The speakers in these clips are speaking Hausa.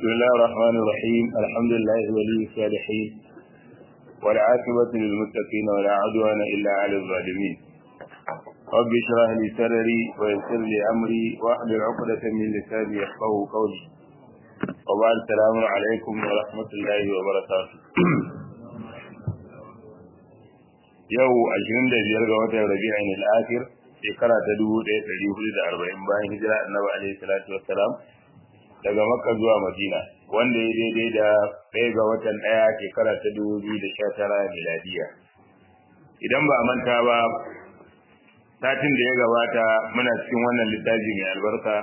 بسم الله الرحمن الرحيم الحمد لله ولي الصالحين والعاقبة للمتقين ولا عدوان إلا على الظالمين رب اشرح لي صدري ويسر لي أمري واحلل عقدة من لساني يفقهوا قولي وبعد السلام عليكم ورحمة الله وبركاته yau 25 ga watan Rabi'in al-Akhir shekara ta 1440 bayan hijira Annabi alaihi salatu wassalam daga Makka zuwa Madina wanda ya daidai da ɗaya ga watan ɗaya shekara ta 2019 miladiya idan ba a manta ba satin da ya gabata muna cikin wannan littafi mai albarka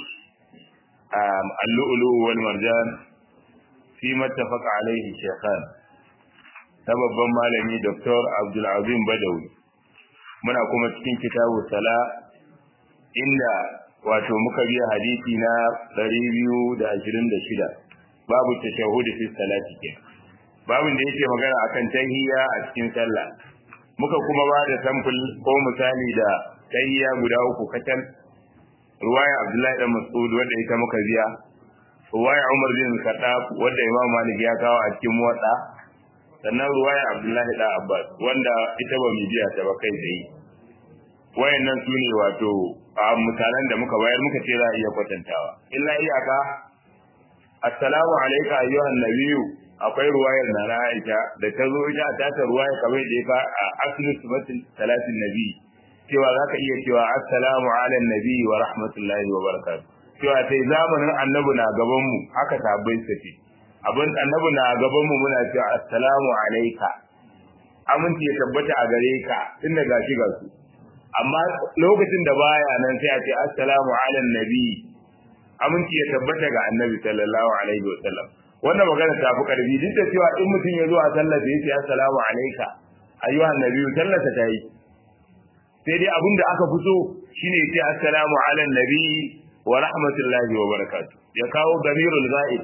al-lu'lu wal marjan fi mattafaqa alaihi shaykhan ta babban malami Dr. Abdulazim Badawi muna kuma cikin kitabu sala inda wato muka biya hadisi na 226 babu tashahhud fi salati ke babin da yake magana akan tahiyya a cikin sallah muka kuma ba da sample ko misali da tahiyya guda uku kacal ruwaya Abdullahi dan Mas'ud wanda ita muka biya ruwaya Umar bin Khattab wanda Imam Malik ya kawo a cikin muwatta sannan ruwaya Abdullahi da Abbas wanda ita ba biya ta ba kai tsaye wayannan su ne wato a misalan da muka bayar muka ce za a iya kwatantawa illa iyaka assalamu alayka ayyuhan nabiyyu akwai ruwayar na na Aisha da ta zo ita ta ta ruwaya kamar da ya a aslu sifatin salatin nabi cewa zaka iya cewa assalamu ala nabi wa rahmatullahi wa barakatuh cewa sai zamanin annabi na gaban mu haka tabbai sace abin annabi na gaban mu muna cewa assalamu alayka aminci ya tabbata a gare ka tunda gashi ga su amma lokacin da baya nan sai a ce assalamu ala nabi aminci ya tabbata ga annabi sallallahu alaihi wa sallam wannan magana ta fi karfi duk da cewa in mutum ya zo a sallar da yace assalamu alayka ayyuhan nabi sallata ta yi sai dai abin da aka fito shine ya ce assalamu ala nabi wa rahmatullahi wa barakatuh ya kawo damirul ghaib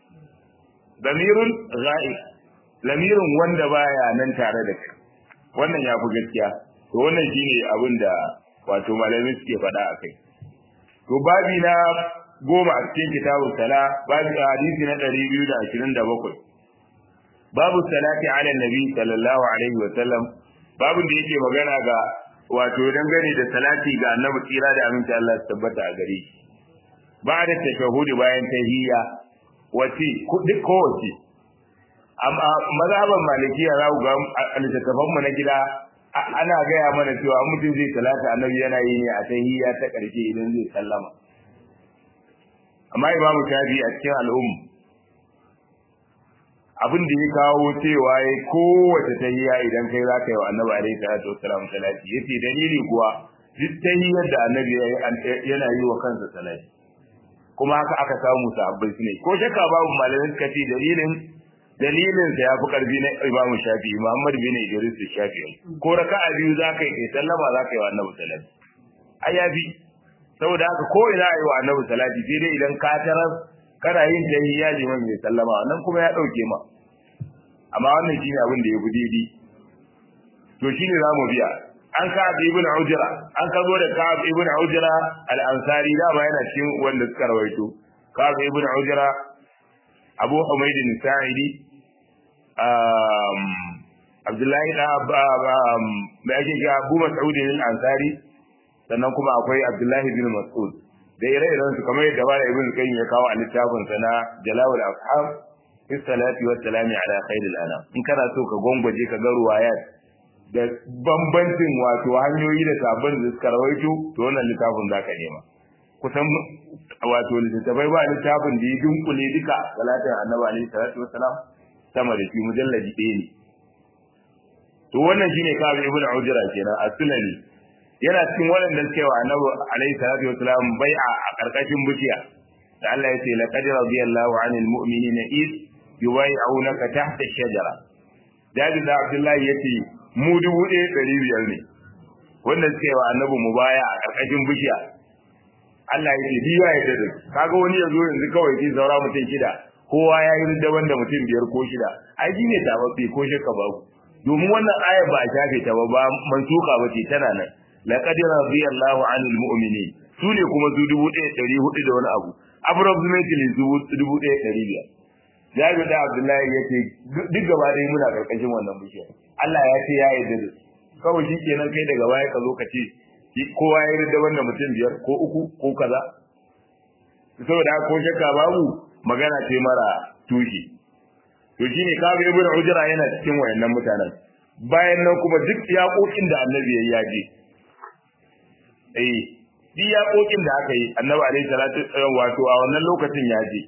damirul ghaib lamirin wanda baya nan tare da kai wannan ya fi gaskiya to wannan shine abin da wato malami suke faɗa a kai to babi na goma a cikin kitabun sala babi a hadisi na ɗari biyu da ashirin da bakwai babu salati ala nabi sallallahu alaihi wa sallam babin da yake magana ga wato dangane da salati ga annabi tsira da aminci Allah su tabbata a gare shi ba da tashahudi bayan tahiyya wace duk kowace amma mazhaban malikiya za ku ga littattafan mu na gida ana gaya mana cewa mutum zai talata annabi yana yi ne a tahiyya ta ƙarshe idan zai sallama amma imamu shafi a cikin al'umma abin da ya kawo cewa ya kowace tahiyya idan kai za ka yi wa annabi alaihi salatu wassalam salati yace dalili kuwa duk tahiyyar da annabi yana yi wa kansa salati kuma haka aka samu sahabbai su ne ko shakka babu malamin suka ce dalilin dalilin sa yafi karfi na Imam Shafi Muhammad bin Idris Shafi ko raka'a biyu zaka yi kai sallama zaka yi wa Annabi salati ai yafi saboda haka ko ina yi wa Annabi salati sai dai idan ka tarar kana yin tahiyya liman mai sallama wannan kuma ya dauke ma amma wannan shine abin da ya fi daidai to shine zamu biya an ka ibn Ujra an ka zo da Ka'ab ibn Ujra al-Ansari da ba yana cikin wanda suka rawaito Ka'ab ibn Ujra Abu Humayd al-Sa'idi um Abdullahi da mai ake ga Abu Mas'ud al-Ansari sannan kuma akwai Abdullahi bin Mas'ud da ire-iren su kamar yadda bala ibn Qayyim ya kawo a littafin sa na Jalawul Afham fi salati wa salami ala khairil anam in kana so ka gongwaje ka ga ruwayat da bambancin wato hanyoyi da sabon da suka rawaito to wannan littafin zaka nema kusan wato littattafai ba littafin da ya dunkule duka salatin annabi alaihi salatu wassalam sama da shi mujalladi ɗaya ne to wannan shine kabi ibnu ujra kenan as-sulami yana cikin waɗanda suke wa annabi alaihi salatu wassalam bai'a a karkashin bishiya da Allah ya ce laqad radiyallahu 'anil mu'minina id yubay'unaka tahta ash-shajara dadi da Abdullahi yace mu dubu ɗaya ɗari biyar ne wanda suke wa annabi mu baya a karkashin bishiya Allah ya ce biya ya dade kaga wani yazo yanzu kawai ki zaura mutum shida kowa ya yi daban da mutum biyar ko shida ai shi ne tababbe ko shakka babu domin wannan ayar ba a shafe ta ba ba mansuka ba ce tana nan laqad radiyallahu anil mu'minin su ne kuma su dubu ɗaya ɗari hudu da wani abu approximately dubu ɗaya ɗari biyar Jabir da Abdullahi ya ce duk gaba ɗaya muna ƙarƙashin wannan bishiyar Allah ya ce ya yarda da kawai shi kenan kai daga baya ka zo ka ce kowa ya yarda wanda mutum biyar ko uku ko kaza saboda ko shakka babu magana ce mara tushe to shine kaga ibnu ujra yana cikin wayannan mutanen bayan nan kuma duk yaƙoƙin da annabi ya yaje eh duk yaƙoƙin da aka yi annabi alaihi salatu wato a wannan lokacin ya je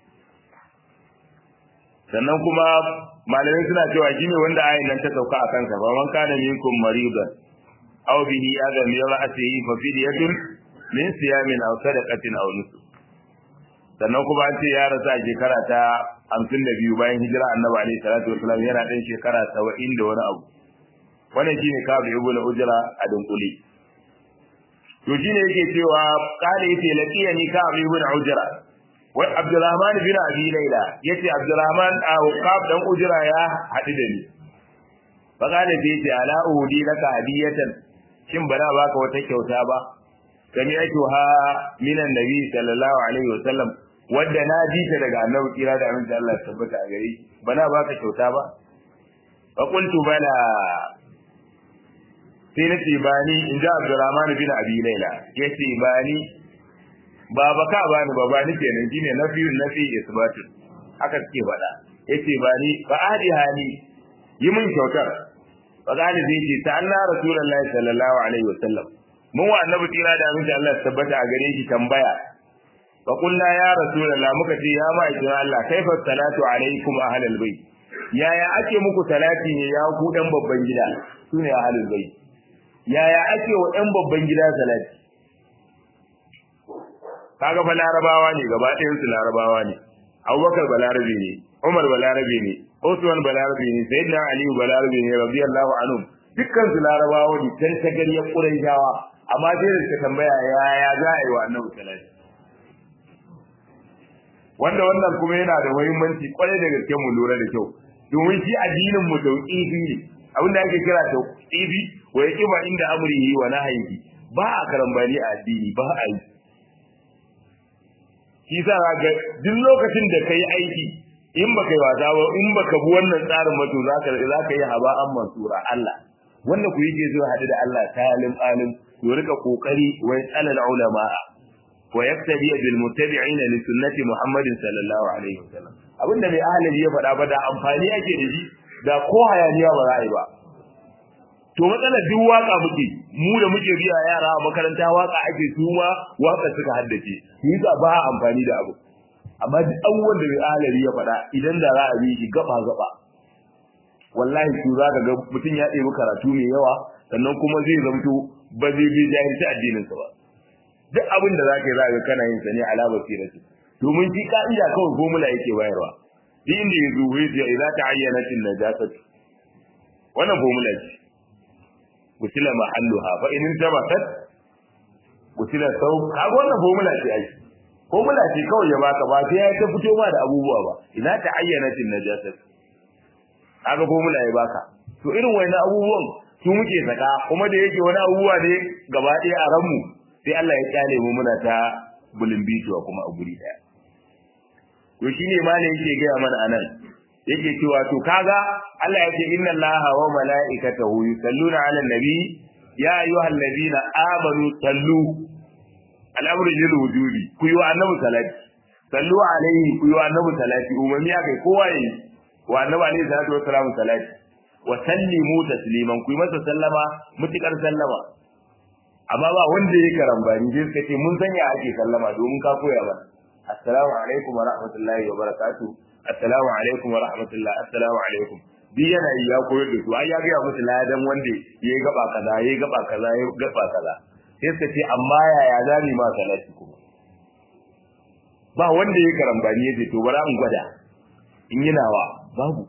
sannan kuma malamai suna cewa shine wanda ayin nan ta sauka a kansa fa man kana minkum maridan aw bihi adam min ra'sihi fa fidyatun min siyamin aw sadaqatin aw nusuk sannan kuma an ce ya rasa shekara ta hamsin da biyu bayan hijira annabi alaihi salatu wasalam yana ɗan shekara saba'in da wani abu wannan shine kabu ibn ujra a dunkule to shine yake cewa kale yace laqiyani kabu ibn ujra wa abdurrahman bin abi laila yace abdurrahman a kab dan ujra ya hadu da ni fa kale yace ala uhudi laka hadiyatan shin bana baka wata kyauta ba kami ake ha minan nabi sallallahu alaihi wasallam wadda na ji ta daga annabi kira da aminci Allah ya tabbata a gare bana baka kyauta ba fa qultu bala sai na ce bani in ji Abdurrahman bin Abi Laila yace bani ba baka bani ba bani kenan shine nafi nafi isbatu haka suke faɗa yace bani fa adi hali yi min kyautar fa gani zai ce ta Allah rasulullahi sallallahu alaihi wasallam mun wa annabi tira da aminci Allah ya tabbata a gare shi tambaya fa qulna ya rasulullah muka ce ya ma'aikin Allah kaifa salatu alaikum ahlal bait yaya ake muku salati ne ya ku dan babban gida sune ahlul bait yaya ake wa dan babban gida salati kaga fa larabawa ne gaba ɗayan su larabawa ne Abubakar balarabe ne Umar balarabe ne Usman balarabe ne Sayyidina Ali balarabe ne radiyallahu anhu dukkan su larabawa ne tan tagariyar Qurayshawa amma sai da suka tambaya yaya za a yi wa annabi salati wanda wannan kuma yana da muhimmanci kwarai da gaske mu lura da kyau domin shi addinin mu tauqifi ne abin da ake kira tauqifi wa yaqiba inda amrihi wa nahyihi ba a karambani a addini ba a yi shi sa ga duk lokacin da kai aiki in baka yi wasa ba in baka bi wannan tsarin ba to zaka zaka yi haba'an mansura Allah wanda ku yake zuwa hadu da Allah talim alim to rika kokari wa yasal ulama wa yaktabi bil muttabi'ina li sunnati Muhammadin sallallahu alaihi wasallam abinda mai ahalin ya faɗa ba da amfani ake da shi da ko hayaniya ba za a yi ba to matsalar duk waka muke mu da muke biya yara a makaranta waka ake su ma waka suka haddace yi ba amfani da abu amma duk abubuwan da mai ahalari ya faɗa idan da za a bi shi gaba gaba wallahi su za ka ga mutum ya ɗebi karatu mai yawa sannan kuma zai zamto ba zai bi jahilci addininsa ba duk abin da za ka yi za ka kana yin sa ne ala basirati domin shi ka'ida kawai formula yake bayarwa duk inda ya zo ya ce idza ta'ayyanat an-najasat wannan formula ce gusila mahalluha fa in tabatat gusila sau kaga wannan formula ce ai formula ce kawai ya baka ba sai ya ta fito ma da abubuwa ba idza ta'ayyanat an-najasat kaga formula ya baka to irin wannan abubuwan su muke saka kuma da yake wani abubuwa ne gaba ɗaya a ranmu sai Allah ya kyale mu muna ta bituwa kuma a guri daya to shine malai yake gaya mana anan yake cewa to kaga Allah yake inna Allaha wa mala'ikatahu yusalluna 'alan nabi ya ayyuhal ladina amanu sallu al'amru lil wujudi ku yi wa annabi salati sallu alaihi ku yi wa annabi salati umami akai kowa yi wa annabi alaihi salatu wassalam salati wa sallimu tasliman ku yi masa sallama mutikar sallama amma ba wanda ya karambani sai suka ce mun sanya ake sallama domin ka koya mana assalamu alaikum wa rahmatullahi wa barakatuh assalamu alaikum wa rahmatullah assalamu alaikum duk yana yi ya koyar da su ai ya ga musu ladan wanda ya yi gaba kaza ya yi gaba kaza ya yi gaba kaza sai suka ce amma yaya za mu ma salati kuma ba wanda ya karambani ya ce to bara in gwada in yi nawa babu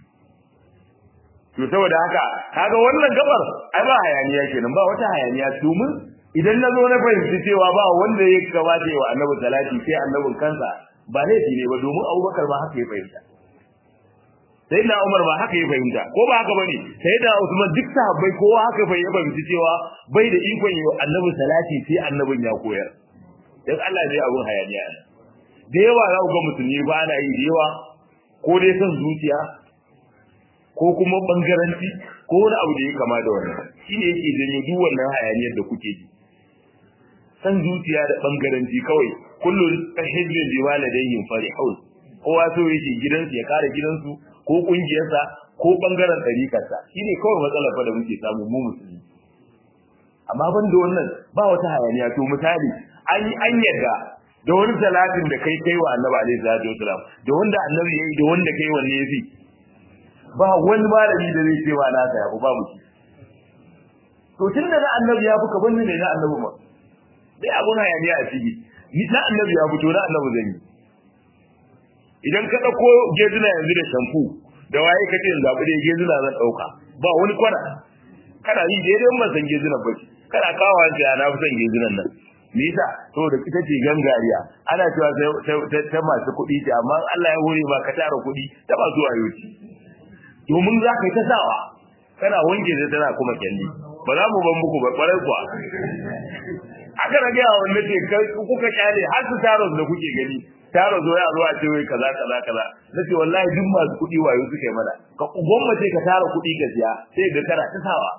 to saboda haka kaga wannan gabar ai ba hayaniya kenan ba wata hayaniya domin idan na zo na fahimci cewa ba wanda ya gabata wa annabi salati sai annabin kansa ba laifi ne ba domin abubakar ba haka ya fahimta sai na umar ba haka ya fahimta ko ba haka bane sai da usman duk sahabbai kowa haka fa ya fahimci cewa bai da ikon yi annabi salati sai annabin ya koyar dan Allah zai abun hayaniya da yawa za ku ga musulmi ba na yi da yawa ko dai son zuciya ko kuma bangaranci ko wani abu da ya kama da wannan shi ne yake janyo duk wannan hayaniyar da kuke ji san zuciya da bangaranci kawai kullum hizbin bi waladayhim farihun kowa so yake gidansu ya kare gidansu ko kungiyarsa ko bangaren ɗarikarsa shi ne kawai matsalar fa da muke samu mu musulmi amma ban da wannan ba wata hayaniya to misali an an yadda da wani salatin da kai kai wa annabi alaihi salatu wasalam da wanda annabi yayi da wanda kai wanne yafi ba wani malami da zai ce wa na ta yafi babu shi to tunda na annabi ya fi kaban ne na annabi ma dai abun hayaniya a ciki ni na annabi ya fito na annabi zan yi idan ka dauko gezuna yanzu da shampoo da waye ka ce zabi da gezuna zan dauka ba wani kwana kana yi daidai ban san gezunan ba kana kawo ta na fi son gezunan nan me yasa saboda ita ce gangariya ana cewa ta masu kuɗi ce amma Allah ya hore ba ka tara kuɗi ta ba zuwa yoci domin za ka yi ta sawa kana wanke ta tana kuma kyalli ba za mu ban muku ba kwarai kuwa aka rage a wanda ce kuka kyale har su taro da kuke gani taro zo ya zo a ce wai kaza kaza kaza nace wallahi duk masu kuɗi wayo suke mana ka gwamnati ka tara kuɗi ka siya sai ga kana ta sawa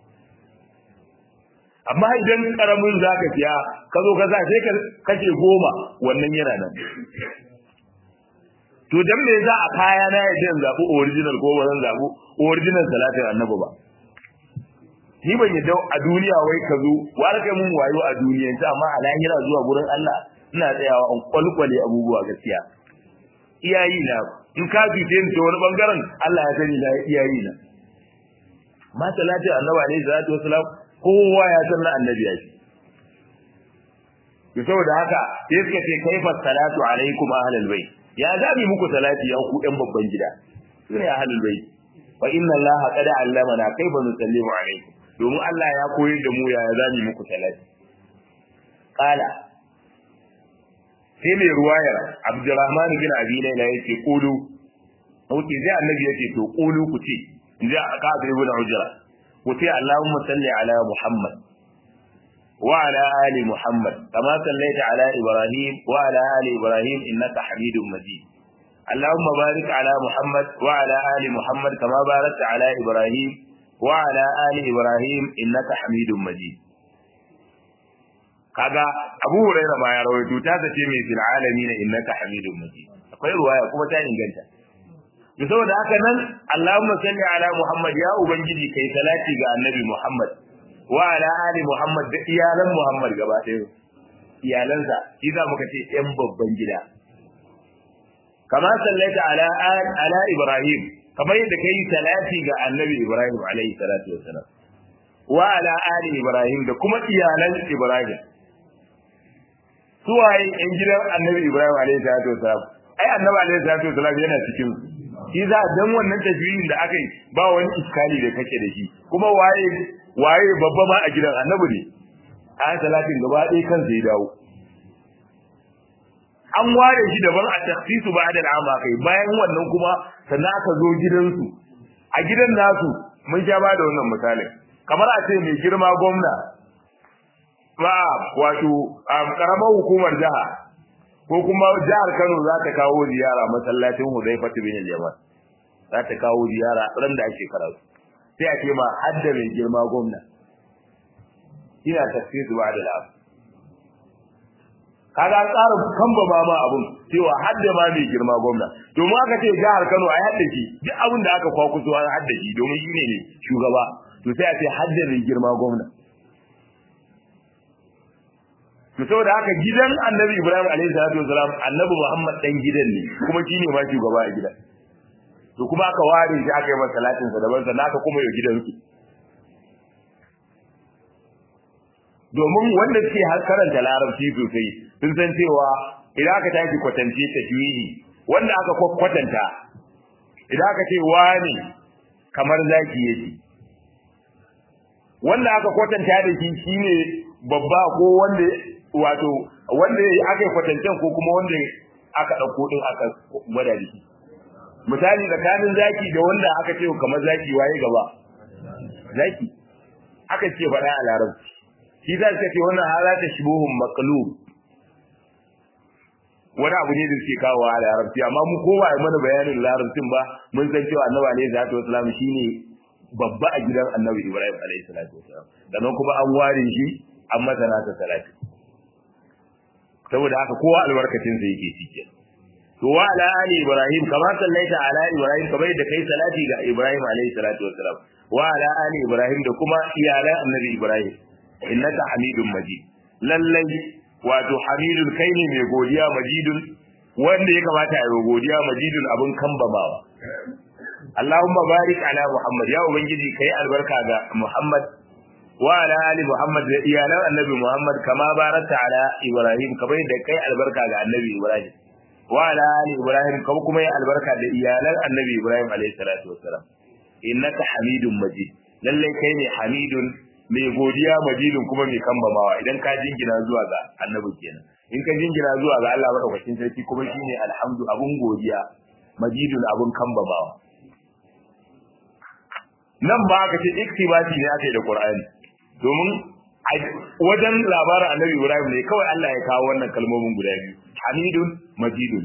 amma idan karamin zaka siya ka zo ka sa sai ka kace goma wannan yana nan to dan me za a kaya na yadda in zabi original ko bazan zabu original salatin annabi ba ni ban yadda a duniya wai ka zo wani kai mun wayo a duniya ta amma a lahira zuwa gurin Allah ina tsayawa in kwalkwale abubuwa gaskiya iyayi na in ka fice ni ta wani bangaren Allah ya sani na iyayi na ma salatin annabi alaihi salatu wasalam kowa ya san na annabi ya shi to saboda haka sai suka ce kaifa salatu alaikum ahlul bait ya zabi muku salati ya ku ɗan babban gida sune ahlul bait fa inna allaha qad allamana kaifa nusallimu alaikum domin Allah ya koyar da mu ya zabi muku salati qala sai mai ruwayar Abdurrahman bin Abi Layla yake kulu Wuce zai annabi yake to kulu ku ce in ji aka ibn Ujra ku ce Allahumma salli ala Muhammad وعلى آل محمد كما صليت على إبراهيم وعلى آل إبراهيم إنك حميد مجيد اللهم بارك على محمد وعلى آل محمد كما باركت على إبراهيم وعلى آل إبراهيم إنك حميد مجيد kaga Abu Hurairah ma ya rawaito ta ce mai fil alamin innaka hamidum majid akwai ruwaya kuma ta inganta to saboda haka nan Allahumma salli ala Muhammad ya ubangiji kai salati ga annabi Muhammad wa ala ali Muhammad da iyalan Muhammad gaba ɗaya iyalansa shi za muka ce ɗan babban gida kama sallaita ala ala Ibrahim kamar yadda kai salati ga annabi Ibrahim alaihi salatu wassalam wa ala ali Ibrahim da kuma iyalan Ibrahim suwaye ɗan gidan annabi Ibrahim alaihi salatu wassalam ai annabi alaihi salatu wassalam yana cikin su shi za dan wannan tafiyin da aka yi ba wani iskali da kake da shi kuma waye waye babba ma a gidan annabi ne ayan salatin gaba ɗaya kan sai dawo an ware shi daban a takhsisu ba da al'ama kai bayan wannan kuma sannan aka zo gidansu a gidan nasu mun sha ba da wannan misalin kamar a ce mai girma gwamna ba wato karamar hukumar jiha ko kuma jihar Kano za ta kawo ziyara masallacin Hudayfa bin al-Yaman za ta kawo ziyara ran da ake karatu sai a ce ma hadda mai girma gwamna ina tafsir ba da lafi kaga an tsara kamba ba ma abun cewa hadda ma mai girma gwamna domin aka ce jihar Kano ai hadda shi duk abin da aka kwakuso an hadda shi domin shine ne shugaba to sai a ce hadda mai girma gwamna to saboda haka gidan Annabi Ibrahim alaihi salatu wasalam Annabi Muhammad dan gidan ne kuma shine ma shugaba a gidan to kuma aka ware shi aka yi masa salatin sa daban sannan aka kuma yi gidansu domin wanda suke har karanta larabci sosai sun san cewa idan aka tashi kwatance tajwidi wanda aka kwatanta idan aka ce wani kamar zaki yake wanda aka kwatanta da shi shine babba ko wanda wato wanda aka yi kwatancen ko kuma wanda aka ɗauko din aka gwada da shi misali tsakanin zaki da wanda aka ce kamar zaki waye gaba zaki aka ce faɗa a larabci shi za ka ce wannan hala ta shubuhun maqlub wani abu ne da suke kawo a larabci amma mu ko ba mana bayanin larabcin ba mun san cewa annabi alaihi salatu wasalam shine babba a gidan annabi ibrahim alaihi salatu wasalam sannan kuma an ware shi an masa nasa salati saboda haka kowa albarkacin sa yake cike to wa ala ali ibrahim kama sallaita ala ibrahim kamar da kai salati ga ibrahim alaihi salatu wasalam wa ala ali ibrahim da kuma iyalan annabi ibrahim innaka hamidun majid lallai wato hamidun kai ne mai godiya majidun wanda ya kamata a yi godiya majidun abin kambamawa Allahumma barik ala Muhammad ya ubangiji kai albarka ga Muhammad wa ala ali Muhammad da iyalan annabi Muhammad kama barakta ala Ibrahim kamar da kai albarka ga annabi Ibrahim wa ala ali Ibrahim kuma kuma ya albarka da iyalan annabi Ibrahim alaihi salatu wassalam innaka hamidun majid lalle kai ne hamidun mai godiya majidun kuma mai kambamawa idan ka jingina zuwa ga annabi kenan in ka jingina zuwa ga Allah madaukakin sarki kuma shine alhamdu abun godiya majidun abun kambamawa nan ba aka ce iktibati ne aka yi da Qur'ani domin wajen labarin annabi Ibrahim ne kawai Allah ya kawo wannan kalmomin guda biyu hamidun majidun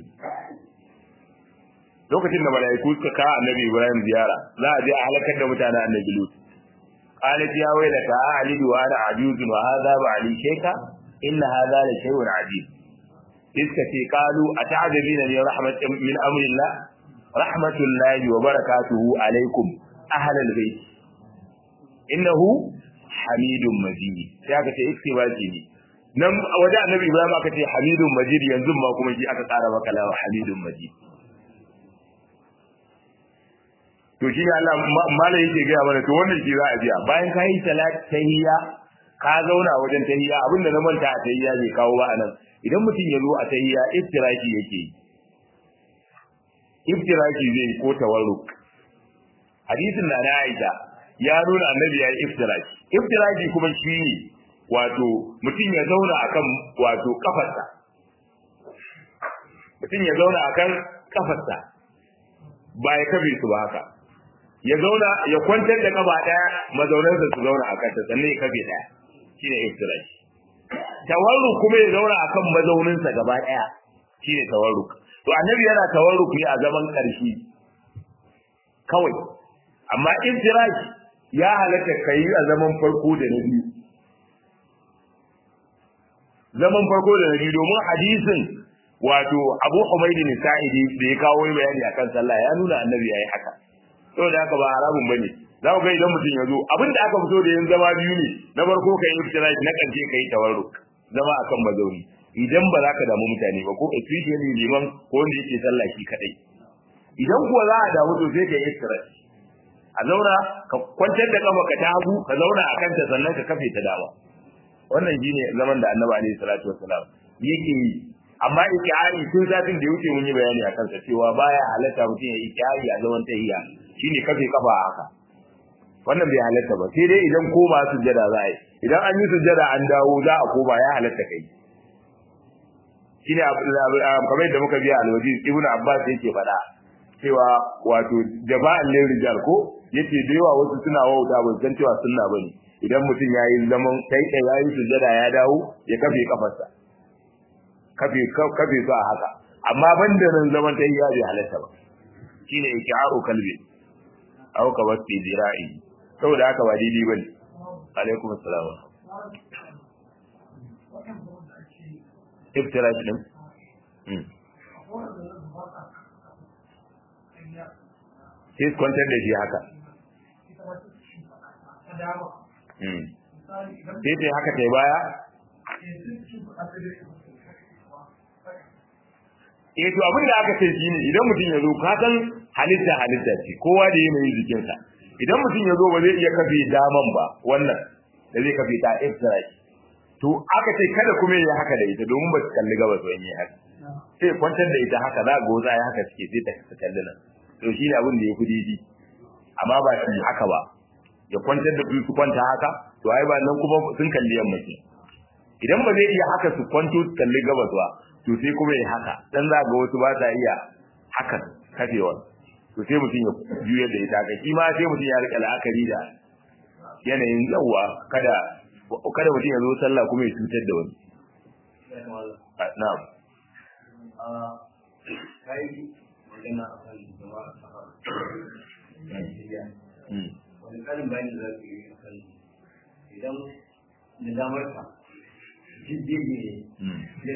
lokacin da malaiku suka kawo annabi Ibrahim ziyara za a je a halakar da mutanen annabi Lut قالت يا ويلتى أعلد وأنا عجوز وهذا بعلي شيخا إن هذا لشيء عجيب إذ قالوا أتعجبين من رحمة من أمر الله رحمة الله وبركاته عليكم أهل البيت إنه حميد مجيد شاكة اكتباتي nan waje annabi Ibrahim aka ce Hamidun Majid yanzu ma kuma shi aka tsara maka lawa Hamidun Majid to shi ne Allah mala yake gaya mana to wannan shi za a biya bayan ka yi salat tahiyya ka zauna wajen tahiyya abinda na manta a tahiyya bai kawo ba anan idan mutum ya zo a tahiyya iftiraki yake yi iftiraki zai ko tawarruk hadisin na na Aisha ya nuna annabi ya yi iftiraki iftiraki kuma shi ne wato mutum ya zauna akan wato kafarsa mutum ya zauna akan kafarsa ba ya kabe su ba haka ya zauna ya kwantar da kaba daya mazaunansa su zauna a kanta sannan ya kafe daya shine iftirash tawarruk kuma ya zauna akan mazauninsa gaba daya shine tawarruk to annabi yana tawarruk ne a zaman karshe kawai amma iftirash ya halatta kai a zaman farko da na biyu zaman farko da na biyu domin hadisin wato Abu Humayd bin Sa'idi da ya kawo bayani akan sallah ya nuna annabi yayi haka saboda haka ba haramun bane za ku ga idan mutum ya zo abinda aka fito da yin zama biyu ne na farko kai iftirai na kance kai tawarruk zama akan mazauni idan ba za ka damu mutane ba ko especially liman ko wanda yake sallah shi kadai idan kuwa za a damu to sai kai iftirai a zauna ka kwantar da kafa ka tagu ka zauna a kanta sannan ka kafe ta dama wannan shine zaman da annabi alaihi salatu wassalam yake yi amma ikihari tun zafin da ya wuce mun yi bayani akan sa cewa baya halatta mutum ya ikihari a zaman tahiyya shine kafe kafa a haka wannan bai halatta ba sai dai idan koma sujjada za a yi idan an yi sujjada an dawo za a koma ya halatta kai shine kamar da muka biya alwaji ibnu abbas yake faɗa cewa wato jama'an lil rijal ko yace da yawa wasu suna wauta ban san cewa sunna bane idan mutum yayi zaman kai da yayi sujjada ya dawo ya kafe kafarsa kafe kafe su a haka amma banda nan zaman ta ya bai halatta ba shine iki'aru kalbi aw ka wasi dira'i saboda haka ba daidai bane alaikum assalam iftirash din sai kwantar da shi haka sai ta haka ta baya eh to abin da aka ce shine idan mutum ya zo ka san halitta halitta ce kowa da yanayin jikinsa idan mutum ya zo ba zai iya kafe daman ba wannan da zai kafe ta iftirai to aka ce kada kuma ya haka da ita domin ba su kalli gaba su yi haka sai kwantar da ita haka za ga za ya haka suke sai ta kalli nan to shine abin da ya fi daidai amma ba shi haka ba ya kwantar da su kwanta haka to ai ba nan kuma sun kalli yamma ke idan ba zai iya haka su kwanto su kalli gabas ba to sai kuma ya haka dan za ga wasu ba sa iya haka kafewa to sai mutum ya juyar da ita ga shi ma sai mutum ya rika la'akari da yanayin yawa kada kada mutum ya zo sallah kuma ya cutar da wani na'am kai magana a kan jama'a sahara Najeriya wani karin bayani za ku yi a kan idan da damar ka jiddi ne ya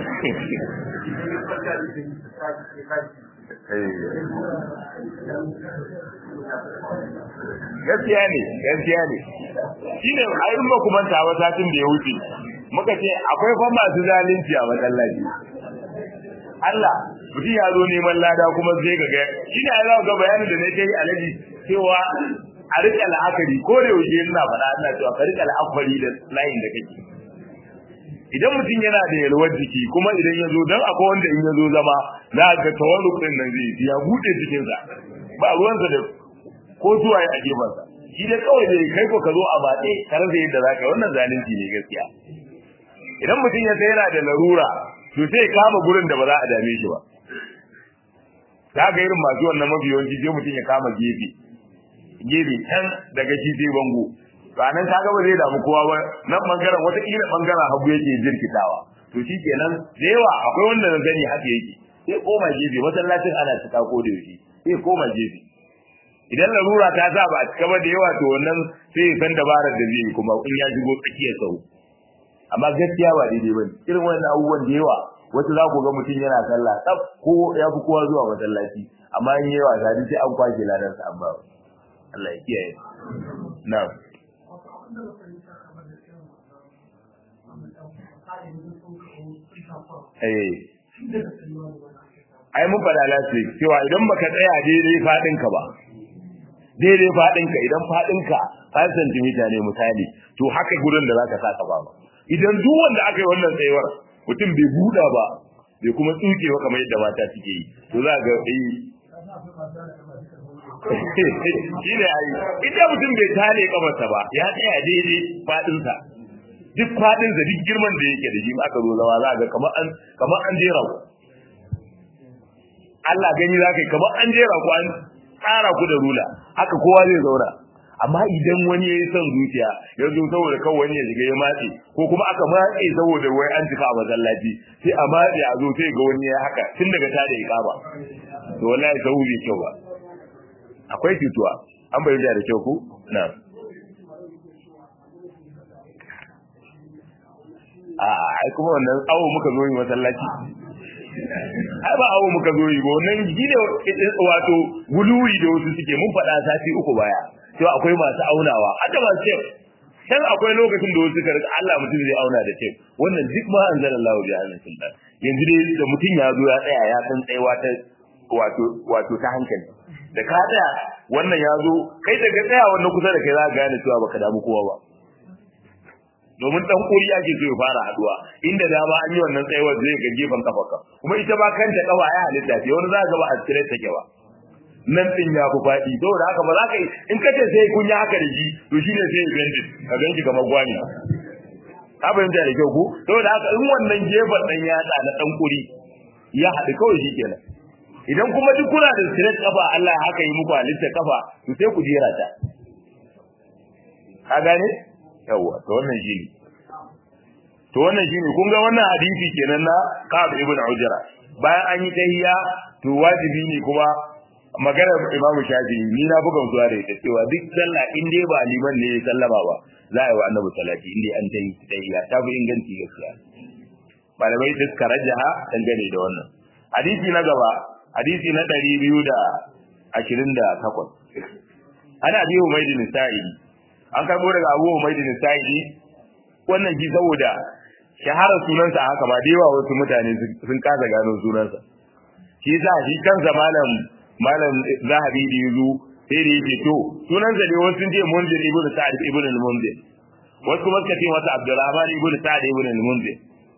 gaskiya ne gaskiya ne shine a in ba kuma ta satin da ya wuce muka ce akwai fa masu zalunci a masallaci Allah mutum ya zo neman lada kuma zai ga shi ne Allah ga bayanin da nake yi alaji cewa a rika la'akari ko da yaushe ina faɗa ina cewa ka rika la'akari da layin da kake idan mutum yana da yalwar jiki kuma idan ya zo don akwai wanda in ya zo zama za ga tawarruk din nan zai ya buɗe cikinsa ba ruwansa da ko zuwa ya a gefensa shi dai kawai zai kai ko ka zo a batse ka rasa yadda za ka wannan zalunci ne gaskiya idan mutum ya sai yana da larura to sai kama gurin da ba za a dame shi ba ta ga irin masu wannan mafi yawanci sai mutum ya kama gefe gefe can daga shi sai bango ranar ta gaba zai damu kowa ba nan bangaren wata kila bangaren hagu yake jirkitawa to shi kenan da yawa akwai wanda na gani haka yake sai koma gefe masallacin ana cika ko da yaushe sai koma gefe idan larura ta sa ba a cika ba da yawa to wannan sai ya san dabarar da zai yi kuma in ya shigo tsakiyar sau amma gaskiya ba daidai ba irin wannan abubuwan da yawa wasu za ku ga mutum yana sallah tsaf ko ya fi kowa zuwa masallaci amma in yi wasa duk sai an kwashe ladansa an ba Allah ya kiyaye na'am ai mun faɗa lati cewa idan baka tsaya daidai faɗin ka ba daidai faɗin ka idan faɗin ka 5 cm ne misali to haka gurin da zaka saka ba idan duk wanda aka yi wannan tsayuwar mutum bai buɗa ba bai kuma tsuke ba kamar yadda mata suke yi to za ga eh shi ne ai idan mutum bai tare kamarsa ba ya tsaya daidai faɗinsa duk faɗinsa duk girman da yake da shi aka zo zama za ga kamar an kamar an jera ku Allah gani za ka yi kamar an jera ku an tsara ku da rula haka kowa zai zauna amma idan wani ya yi son zuciya ya zo saboda kawai wani ya shiga ya matse ko kuma aka matse saboda wai an cika a masallaci sai a matse a zo sai ga wani ya haka tun daga ta da ikama to wallahi sau bai kyau ba akwai cutuwa an bayyana da kyau ku na a ai kuma wannan awo muka zo yi masallaci ai ba awo muka zo yi ba wannan gine wato guluwi da wasu suke mun faɗa sati uku baya to akwai masu aunawa haka ba ce dan akwai lokacin da wasu karka Allah mutum zai auna da ce wannan duk ma anzalallahu bi hannun sultan yanzu dai da mutum ya zo ya tsaya ya san tsayawa ta wato wato ta hankali da ka tsaya wannan ya zo kai daga tsaya wannan kusa da kai za ka gane cewa baka damu kowa ba domin dan kuri ake so ya fara haduwa inda dama an yi wannan tsayawar zai ga gefen kafarka kuma ita ba kanta kafa ya halitta ce wani za ka ba a tsire take ba nan din ya fi faɗi saboda haka ba za ka yi in ka ce sai kun yi haka da shi to shi ne sai ya bendi ka ganki kamar gwani ka fahimta da kyau ko saboda haka in wannan gefen dan yatsa na dan kuri ya haɗu kawai shi kenan idan kuma duk kuna da straight kafa Allah haka yi muku halitta kafa to sai ku jera ta ka gane yawa to wannan shi ne to wannan shi ne kun ga wannan hadisi kenan na Ka'ab ibn Ujra bayan an yi tahiyya to wajibi ne kuma maganar Imam Shafi'i ni na buga zuwa da ita cewa duk sallah in dai ba liman ne ya sallama ba za a yi wa Annabi salati in dai an tayi tahiyya ta fi inganci gaskiya malamai duk karajaha dangane da wannan hadisi na gaba hadisi na ɗari biyu da ashirin da takwas ana biyu umaydin sa'idi an karɓo daga abu umaydin sa'idi wannan shi saboda shaharar sunansa haka ma da yawa wasu mutane sun kasa gano sunansa shi sa shi kansa malam malam zahabi da yazo sai da yake to sunansa ne wasu sun ce munzir ibnu sa'id ibnu al-munzir wasu kuma suka ce masa abdurrahman ibnu sa'id ibnu al-munzir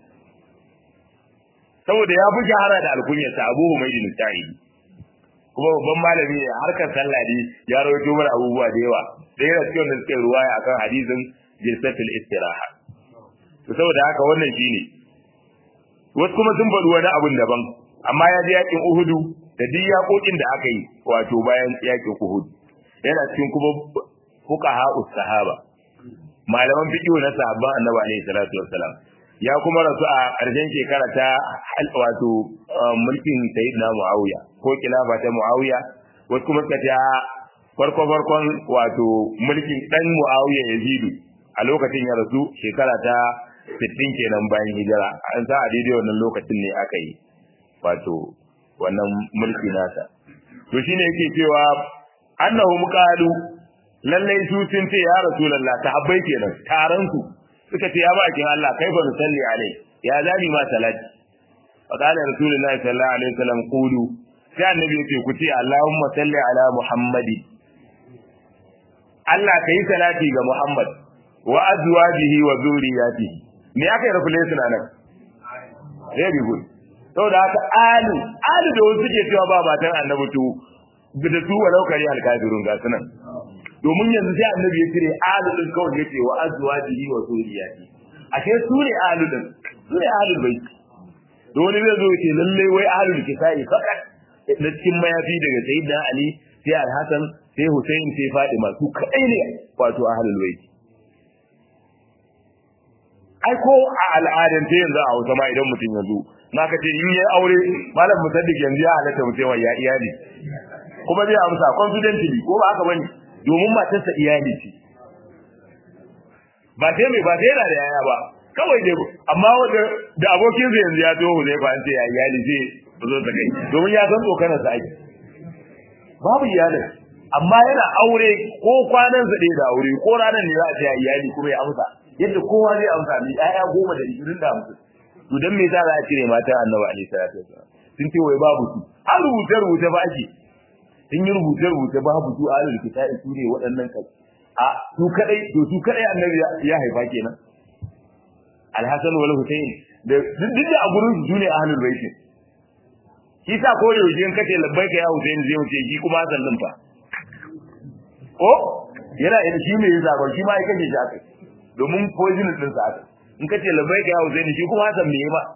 saboda ya fi shahara da alkunyarsa abu humaydin sa'idi kuma babban malami ne harkar sallah ne ya rawaito mana abubuwa da yawa da yana cikin da suke ruwaya akan hadisin jilsatul istiraha to saboda haka wannan shine wasu kuma sun faɗi wani abun daban amma ya ji yakin uhudu da duk yakokin da aka yi wato bayan yakin uhud yana cikin kuma fuqaha sahaba malaman fiqh na sahabban annabi alaihi salatu wassalam ya kuma rasu a ƙarshen shekara ta wato mulkin sayyidina muawiya ko kilafa ta muawiya wasu kuma suka ce farko farkon wato mulkin dan muawiya yazidu a lokacin ya rasu shekara ta 60 kenan bayan hijira an sa a daidai wannan lokacin ne aka yi wato wannan mulki nasa to shine yake cewa annahum qalu lallai su sun ce ya rasulullah sahabbai kenan taron su suka ce ya bakin Allah kai fa nusalli alai ya zani ma salati fa qala rasulullah sallallahu alaihi wasallam qulu sai annabi yace ku ce Allahumma salli ala Muhammadi Allah kai salati ga Muhammad wa azwajihi wa zurriyatihi me aka yi revelation nan very good saboda haka alu alu da wasu suke cewa ba matan annabi to da su walau kari alkafirun ga sunan domin yanzu sai annabi ya cire alu din kawai yace wa azwajihi wa zurriyati ashe su ne alu din su ne alu bai to wani zai zo yace lalle wai alu kitai fakat na cikin mayafi daga sayyidina ali sai al-hasan sai husain sai fatima su kadai ne wato ahlul bait ai ko a al'adance yanzu a Hausa ma idan mutum ya zo na ka ce in yayi aure malam musaddiq yanzu ya halatta mutum ya iyali kuma zai amsa confidently ko ba haka bane domin matarsa iyali ce ba sai mai ba sai yana da yaya ba kawai dai amma wanda da abokin sa yanzu ya zo zai fa ce ya iyali zai zo ta kai domin ya san tsokanar sa ake babu iyalin amma yana aure ko kwanan sa da aure ko ranar ne za a ce ya iyali kuma ya amsa yadda kowa zai amsa ni ƴaƴa goma da ishirin da hamsin to dan me yasa za a cire mata annabi alaihi salatu wasallam sun ce wai babu su an rubuce rubuce ba ake sun yi rubuce rubuce babu su a alul kitabi su ne waɗannan kai a su kadai to su kadai annabi ya haifa kenan alhasan wal husayn da duk da a gurin su ne ahlul bait shi sa ko da yaushe in kace labbaika ya husayn zai wuce shi kuma hasan din fa ko yana ina shi mai zaba shi ma ya kace shi akai domin poison din sa aka in kace labbaika ya Husaini shi kuma Hassan me ba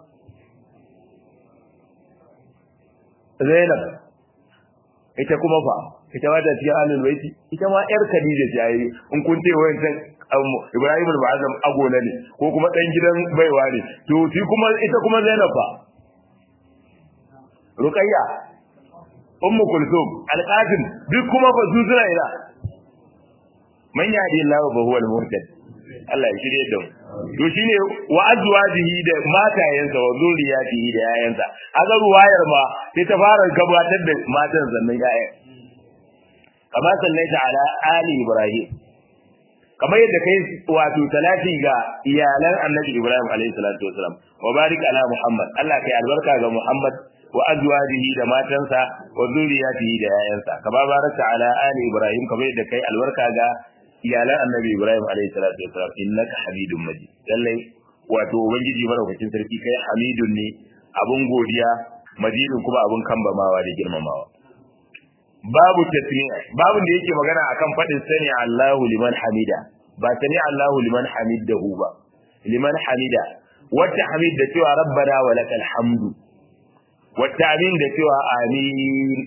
Zainab ita kuma fa ita ma ta cikin ahlul baiti ita ma yar Khadija ce yayi in kun ce wayancan Ibrahim al-Bazam agola ne ko kuma dan gidan baiwa ne to shi kuma ita kuma Zainab fa Ruqayya Ummu Kulthum Al-Qasim duk kuma fa su suna ina man yadi Allah fa huwa al-muhtadi Allah ya shirye da mu to shine wa azwajihi da matayensa wa zuriyatihi da yayansa aga ruwayar ma sai ta fara gabatar da matan zannan yayan kama sallaita ala ali ibrahim kamar yadda kai wato talati ga iyalan annabi ibrahim alaihi salatu wasalam wa barik ala muhammad Allah kai albarka ga muhammad wa azwajihi da matansa wa zuriyatihi da yayansa kama baraka ala ali ibrahim kamar yadda kai albarka ga iyalan annabi Ibrahim alaihi salatu wasalam innaka hamidun majid lallai wato ubangiji madaukakin sarki kai hamidun ne abun godiya majidun kuma abun kambamawa da girmamawa babu tasmi'a babun da yake magana akan fadin sani Allahu liman hamida ba sani Allahu liman hamidahu ba liman hamida wata hamid da cewa rabbana wa lakal hamdu wata amin da cewa amin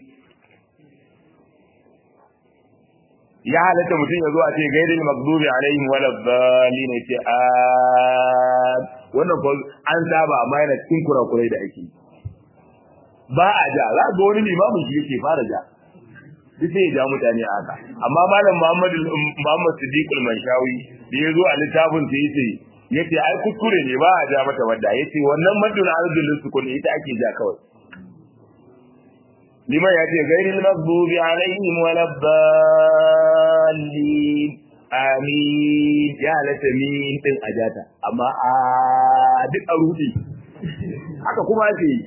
ya halatta mutum ya zo a ce gairil magdubi alaihim wala dhalin ce a wannan ko an saba amma yana cikin kurakurai da ake ba a ja za ga wani limamin shi yake fara ja duk sai ya ja mutane a haka amma malam Muhammad Muhammad Siddiq al-Manshawi da ya zo a littafin sa yace yace ai kuskure ne ba a ja mata wadda yace wannan maddul ardul sukun ita ake ja kawai lima ya ce gairil maghdubi alaihim waladdallin amin ya halatta min din ajata amma a duk a rudi haka kuma ake yi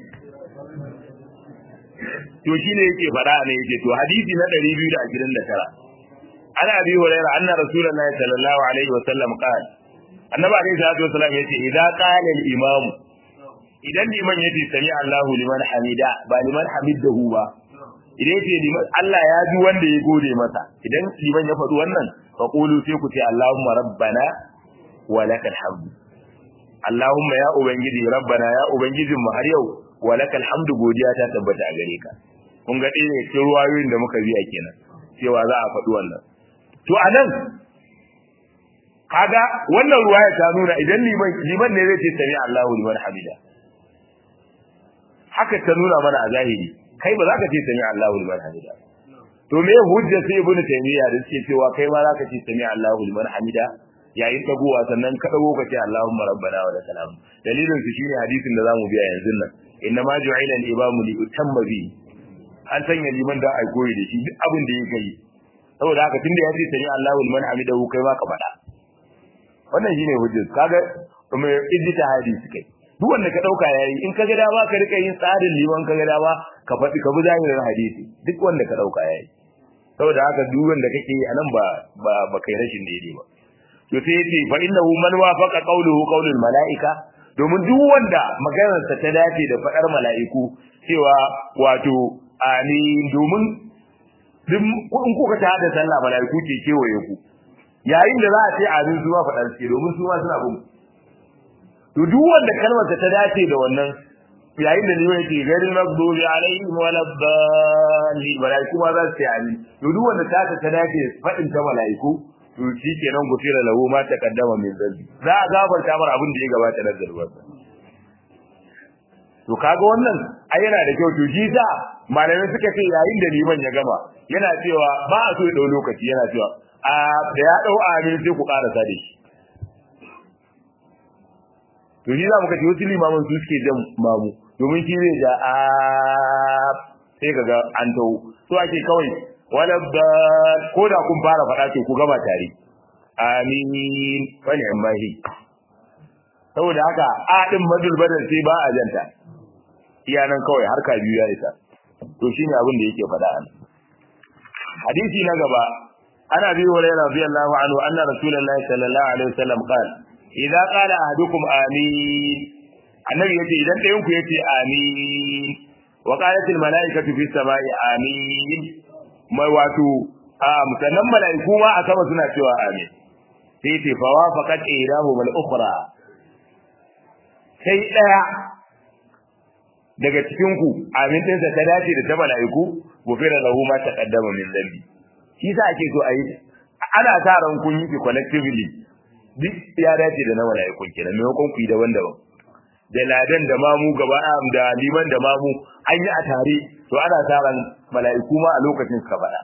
to shine yake fada ne yake to hadisi na 229 ana abi hurairah anna rasulullahi sallallahu alaihi wasallam qala annabi alaihi salatu wasallam yace idza qala al imam idan liman yace sami Allahu liman hamida ba liman hamidahu ba idan yace liman Allah ya ji wanda ya gode masa idan liman ya faɗi wannan fa qulu sai ku ce Allahumma rabbana wa lakal hamd Allahumma ya ubangiji rabbana ya ubangijin mu har yau wa lakal hamdu godiya ta tabbata a gare ka kun ga ɗaya ne cikin ruwayoyin da muka biya kenan cewa za a faɗi wannan to anan kaga wannan ruwaya ta nuna idan liman liman ne zai ce sami Allahu liman hamida haka ta nuna mana a zahiri kai ba za ka ce sami Allahu liman hamida to me hujja sai ibnu taymiya da suke cewa kai ma za ka ce sami Allahu liman hamida yayin dagowa sannan ka dago ka ce Allahumma rabbana wa lakal hamd dalilin su shine hadisin da zamu biya yanzu nan inna ma ju'ila al-imamu li utamma bi an sanya liman da ai koyi da shi duk abin da yake yi saboda haka tunda ya ce sami Allahu liman hamidahu kai ma ka faɗa wannan shine hujjar kaga mai ijtihadi suke duk wanda ka dauka yayi in kaga dama ka rika yin tsarin liman kaga dama ka faɗi ka bi zahirin hadisi duk wanda ka dauka yayi saboda haka duk wanda kake yi anan ba ba ba kai rashin daidai ba to sai yace fa innahu man wafaqa qawluhu qawlul malaika domin duk wanda maganarsa ta dace da fadar mala'iku cewa wato amin domin duk in kuka ta da sallah mala'iku ke kewaye ku yayin da za a ce amin su ma fadar ce domin su ma suna bin to duk wanda kalmar ta dace da wannan yayin da liman yake garin magdubi alaihim wala dhalli malaiku ma za su yi amin to duk wanda ta ta dace fadin ta malaiku to shi kenan gufira lahu ma taqaddama min dhanbi za a gafarta mar abin da ya gabata na zarwarsa to kaga wannan ai yana da kyau to shi sa malamai suka ce yayin da liman ya gama yana cewa ba a so ya dau lokaci yana cewa a da ya dau amin sai ku karasa da shi to shi za mu kace wasu limaman su suke jan mamu domin shi zai ja a sai kaga an tawo so ake kawai wala ba ko da kun fara faɗa to ku gama tare amin wani amahi saboda haka a din madul badal sai ba a janta iya nan kawai harka biyu ya isa to shine abin da yake faɗa an hadisi na gaba ana bi wa radiyallahu anhu anna rasulullahi sallallahu alaihi wasallam qala idza qala ahadukum amin annabi yace idan ɗayan ku yace amin wa qalat al malaikatu fis samai amin mai wato a musannan malaiku ma a sama suna cewa amin sai yace fa wafaqat ilahu mal ukhra sai daya daga cikin ku amin din sa ta dace da ta malaiku gofira lahu ma taqaddama min dhanbi shi sa ake so ayi ana sa ran kun yi collectively duk ya dace da na mala'ikun kenan maimakon ku yi daban-daban da ladan da mamu gaba da liman da mamu an yi a tare to ana sa ran mala'iku ma a lokacin suka faɗa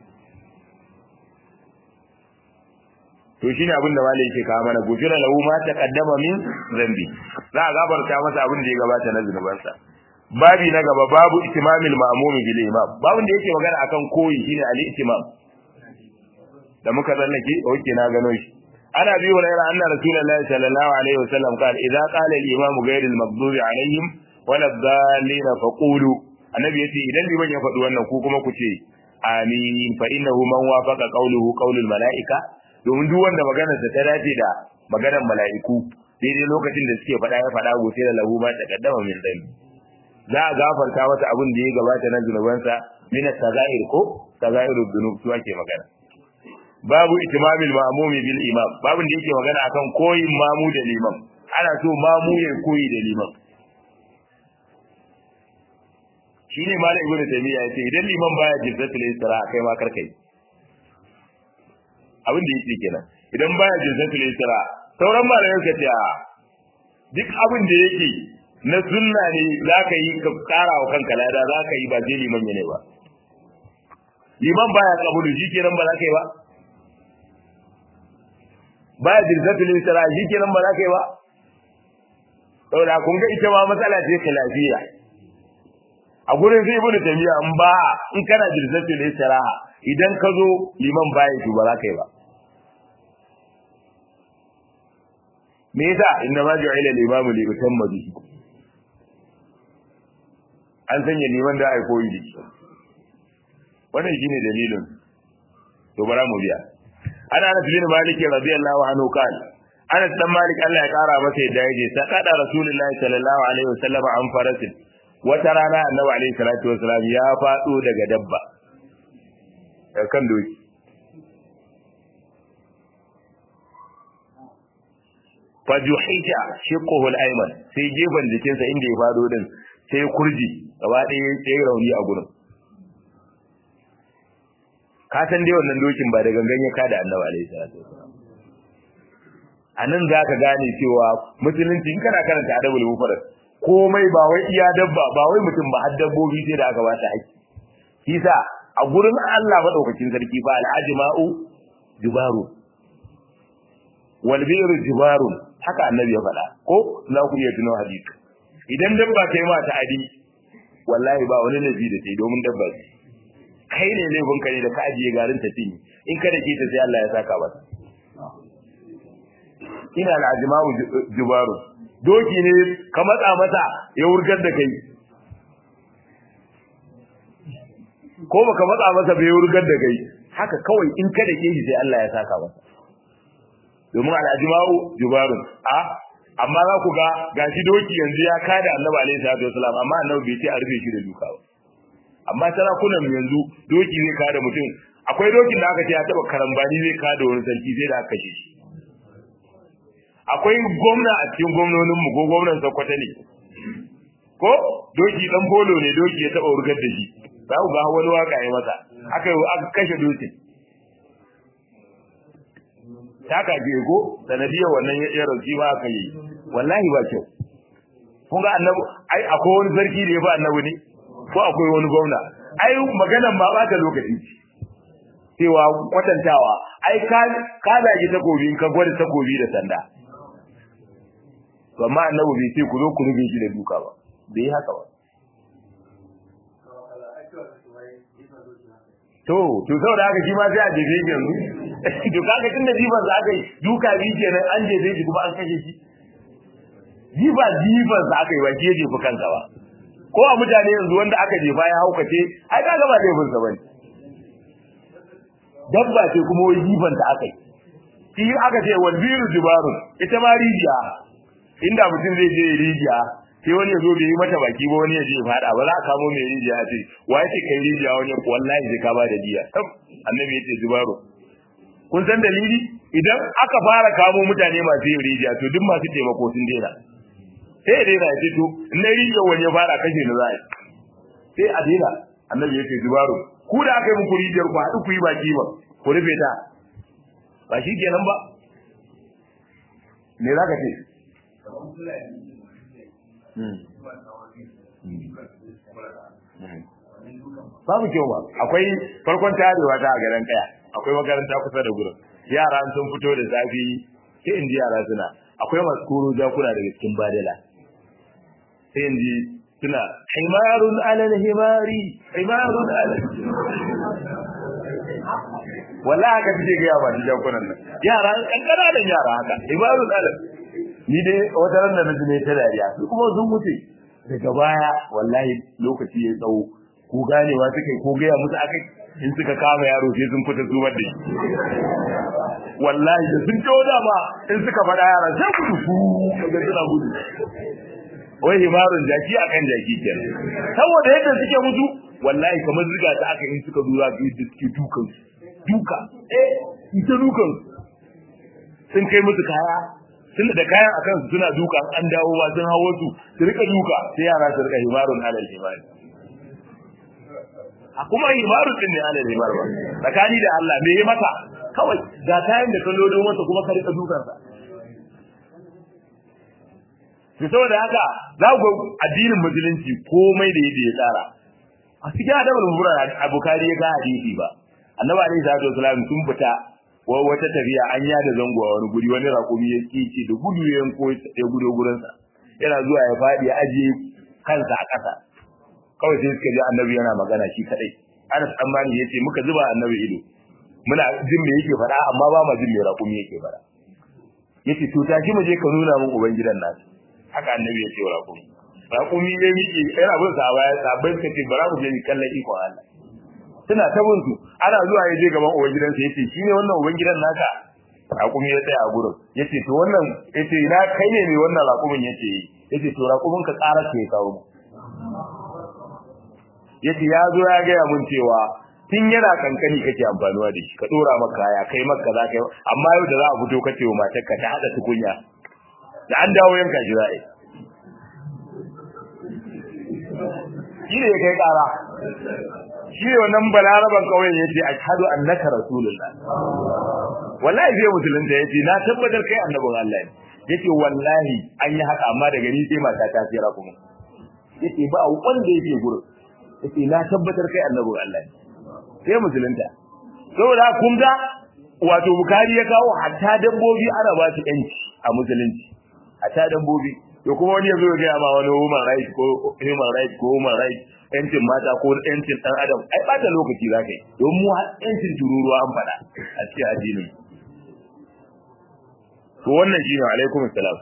to shine abin da malai yake kawo mana gufira lahu ma taqaddama min zambi za a gabarta masa abin da ya gabata na zunubansa babi na gaba babu itimamil ma'mumi bil imam babin da yake magana akan koyi shine ali itimam da muka tsallake oke na gano shi عن ابي هريره ان رسول الله صلى الله عليه وسلم قال اذا قال الامام غير المغضوب عليهم ولا الضالين فقولوا annabi yace idan liman ya faɗi wannan ku kuma ku ce amin fa innahu man wafaqa qawluhu qawlul malaika domin duk wanda maganar sa ta dace da maganar mala'iku daidai lokacin da suke faɗa ya faɗa gobe da lahu ma taqaddama min dhanbi za a gafarta masa abin da ya gabata na zunubansa min as-sagair ko sagairud dunub su ake magana babu itimamil ma'mumi bil imam babun da yake magana akan koyin mamu da liman ana so mamu ya koyi da liman shine malam ibnu taymiya yace idan liman baya jizzatul isra kai ma karkai abin da yake kenan idan baya jizzatul isra sauran malamai suka ce a duk abin da yake na sunna ne zaka yi ka kara wa kanka lada zaka yi ba je liman ne ba liman baya kabulu shi kenan ba za ka yi ba baya dirzatul isra shi kenan ba za ka yi ba saboda kun ga ita ma matsala ce lafiya. a gurin sai ibnu taymiya in ba in kana dirzatul isra idan ka zo liman baya shi ba za ka yi ba me yasa inna ma ju'ila al-imamu li yutamma bihi an sanya liman da ai koyi da wannan shine dalilin to bara mu biya ana Anas bin Malik radiyallahu anhu kan Anas dan Malik Allah ya kara masa yadda yaje sakada Rasulullahi sallallahu alaihi wasallam an farasin wata rana Annabi alaihi salatu wasallam ya fado daga dabba daga kan doki fajuhita shiqquhu al-ayman sai gefen jikinsa inda ya fado din sai kurji gaba ɗaya sai rauni a gurin ka san dai wannan dokin ba da gangan ya kada annabi alaihi salatu wasallam a nan za ka gane cewa musulunci in kana karanta adabul mufrad komai ba wai iya dabba ba wai mutum ba har dabbobi sai da aka ba ta haƙƙi shi sa a gurin Allah madaukakin sarki fa al-ajma'u jubaru wal bi'ru jubaru haka annabi ya faɗa ko za ku iya tuno hadisi idan dabba kai ma ta adi wallahi ba wani nabi da sai domin dabba ce kai ne laifin ka ne da ka ajiye garin ta cinye in ka dake ta sai Allah ya saka mata ina al-ajma'u jubaru doki ne ka matsa masa ya wurgar da kai ko baka matsa masa bai wurgar da kai haka kawai in ka dake shi sai Allah ya saka masa domin al-ajma'u jubaru a amma za ku ga gashi doki yanzu ya kada Annabi alaihi salatu wasalam amma Annabi bai ce a rufe shi da duka ba amma sarakunan yanzu doki zai kada mutum akwai dokin da aka ce ya taba karambani zai kada wani sarki sai da aka kashe shi akwai gwamna a cikin gwamnonin mu ko gwamnan Sokoto ne ko doki dan bolo ne doki ya taba urgar da shi za ku ga wani waka ya masa aka aka kashe dokin taka je ko sanadiyar wannan ya rauki ba aka yi wallahi ba kyau kun ga annabi ai akwai wani sarki da ya ba annabi ne ko akwai wani gwamna ai maganan ma ba ta lokaci cewa kwatantawa ai ka ka zagi takobi in ka gwada takobi da sanda to amma annabi bai ce ku zo ku rufe shi da duka ba bai haka ba to to saboda haka shi ma sai a jefe shi yanzu to kaga tun da jifan za ka yi duka biyu kenan an jefe shi kuma an kashe shi jifa jifan za ka yi ba shi ya jefi kanka ba ko a mutane yanzu wanda aka jefa ya haukace ai kaga ba laifin sa bane dabba ce kuma wai jifan ta aka yi shi aka ce wal biru jibarun ita ma rijiya inda mutum zai je rijiya sai wani ya zo bai yi mata baki ba wani ya je fada ba za a kamo mai rijiya ce wa yake kai rijiya wani wallahi sai ka ba da diya annabi yace jibaru kun san dalili idan aka fara kamo mutane masu yin rijiya to duk masu taimako sun daina sai ya daina ce to in na rijiya wani ya fara kashe ni za a sai a daina annabi yace jibaru ku da aka yi muku rijiyar ku haɗu ku yi baki ba ku rufe ta ba shi kenan ba me za ka ce babu kyau ba akwai farkon tarewa ta a garin kaya akwai makaranta kusa da gurin yara sun fito da zafi sai in ji yara suna akwai masu koro jakuna daga cikin badala sai in ji suna himarun alal himari himarun alal wallahi haka suke gaya ba shi jakunan nan yara kankana da yara haka himarun alal ni dai wata ran da naji ne ta dariya su kuma sun wuce daga baya wallahi lokaci ya tsawo ko ganewa suke ko gaya musu akai in suka kama yaro sai sun fita zubar da shi wallahi da sun tawo da ba in suka faɗa yara sai gudu su kaga suna gudu wai himarun jaki akan jaki kenan saboda yadda suke mutu wallahi kamar ziga ta aka in suka zura ga yadda suke dukan duka eh ita dukan sun kai musu kaya sun da kayan akan su suna duka an dawo ba sun hawo su su rika duka sai yara su rika himarun alal himari a kuma himarun din ne alal himar ba tsakani da Allah me yi maka kawai ga kayan da kan lodo masa kuma ka rika dukan sa to saboda haka za ku addinin musulunci komai da yadda ya tsara a cikin adabul mubara a bukari ya ga hadisi ba annabi alaihi salatu wasalam sun fita wata tafiya an yada zango a wani guri wani rakumi ya kici da gudu ya yanko ya gudo gurin sa yana zuwa ya fadi ya ajiye kansa a ƙasa kawai sai suka ji annabi yana magana shi kadai Anas dan Malik yace muka zuba annabi ido muna jin me yake fara amma ba ma jin me rakumi yake fara yace to tashi mu je ka nuna min ubangidan nasu haka annabi yace wa rakumi rakumi ya miƙe yana bin sa baya sabai suka ce bara mu je ni kallon ikon Allah suna ta bin su ana zuwa ya je gaban uban gidansa yace shine wannan uban gidan naka raƙumi ya tsaya a gurin yace to wannan yace ina kai ne mai wannan raƙumin yace yace to raƙumin ka ƙara ke kawo mu yace ya zo ya ga mun cewa tun yana kankani kake amfanuwa da shi ka dora maka kaya kai maka za ka amma yau da za a fito kace wa matar ka ta hada tukunya da an dawo yanka shi za'a shi ne ya kai ƙara shi ne wannan balaraban kauyen yace ashhadu annaka rasulullah wallahi sai musulunta yace na tabbatar kai annabin Allah ne yace wallahi an yi haka amma daga ni sai mata ta tsira kuma yace ba wanda yake gurin yace na tabbatar kai annabin Allah ne sai musulunta saboda kun ga wato bukari ya kawo hatta dabbobi ana ba su yanci a musulunci hatta dabbobi to kuma wani yazo ya ga ma wani human right ko human right ko human right yancin mata ko yancin dan adam ai bata lokaci zaka yi don mu yancin tururuwa an fada a cikin addinin to wannan shine alaikum assalam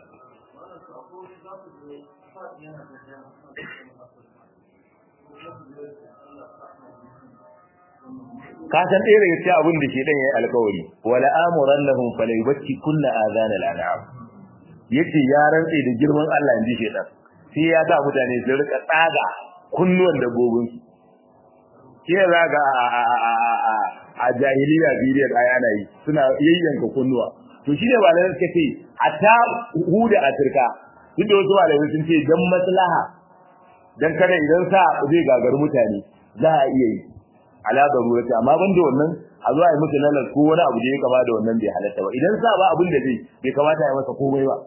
ka san ɗaya daga cikin abin da ke dan yayi alƙawari wala amuran lahum falayubatti kullu azan al-an'am yace ya rantse da girman Allah inji shedan sai ya sa mutane su rika tsaga kunnuwan dabbobin su ke zaga a jahiliya bidiyar ayana yi suna yayyanka kunnuwa to shine malamai suka ce hatta huda afirka duk da wasu malamai sun ce dan maslaha dan kada idan sa zai gagar mutane za a iya yi ala darurati amma ban da wannan a zo a yi musu lalar ko wani abu da ya kama da wannan bai halatta ba idan sa ba abin da zai bai kamata ya masa komai ba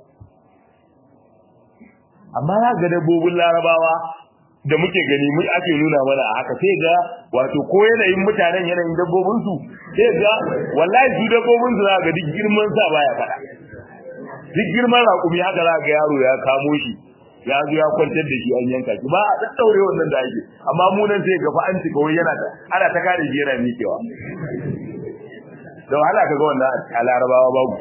amma za ga dabbobin larabawa da muke gani mun ake nuna mana a haka sai ga wato ko yanayin mutanen yanayin dabbobin su sai ga wallahi su dabbobin su za ga duk girman sa baya fada duk girman raƙumi haka za ga yaro ya kamo shi ya zo ya kwantar da shi an yanka shi ba a daddaure wannan da ake amma mu nan sai gafa an cika wai yana ana ta kare shi yana mikewa da wahala ka ga wannan a larabawa babu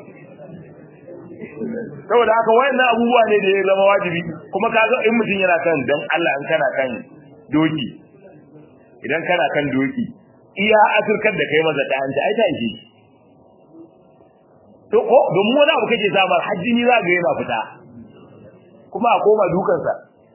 saboda haka wayannan abubuwa ne da ya zama wajibi kuma ka ga in mutum yana kan dan Allah in kana kan doki idan kana kan doki iya afirkar da kai maza ta hanta ai ta ishe to ko domin wani abu kake samar hajji ni za ga yana fita kuma a koma dukansa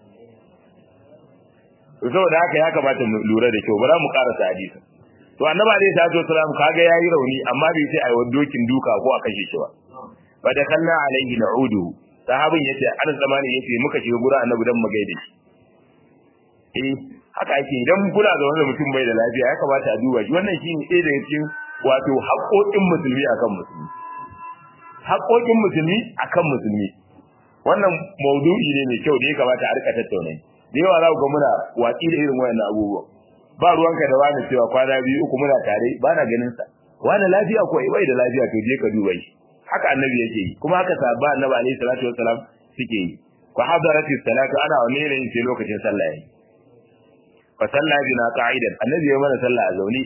to saboda haka ya kamata mu lura da kyau bara mu karasa hadisi to annabi alayhi salatu wasalam kaga yayi rauni amma bai ce ai dokin duka ko a kashe shi ba fa da kalla alayhi na'udu sahabin yace an zamani yace muka shiga gura annabi dan mu gaide shi eh haka ake idan kula da wanda mutum bai da lafiya ya kamata a duba shi wannan shine ɗaya daga cikin wato haƙoƙin musulmi akan musulmi haƙoƙin musulmi akan musulmi wannan maudu'i ne mai kyau da ya kamata a rika tattauna da yawa za ku ga muna watsi da irin wayannan abubuwa ba ruwanka da wani cewa kwana biyu uku muna tare ba na ganin sa wani lafiya ko bai da lafiya to je ka duba shi haka annabi yake yi kuma haka sahabba annabi alaihi salatu wassalam suke yi wa hadaratis salatu ana wa ne yin sai lokacin sallah yayi fa sallah bina qa'idan annabi ya mana sallah a zaune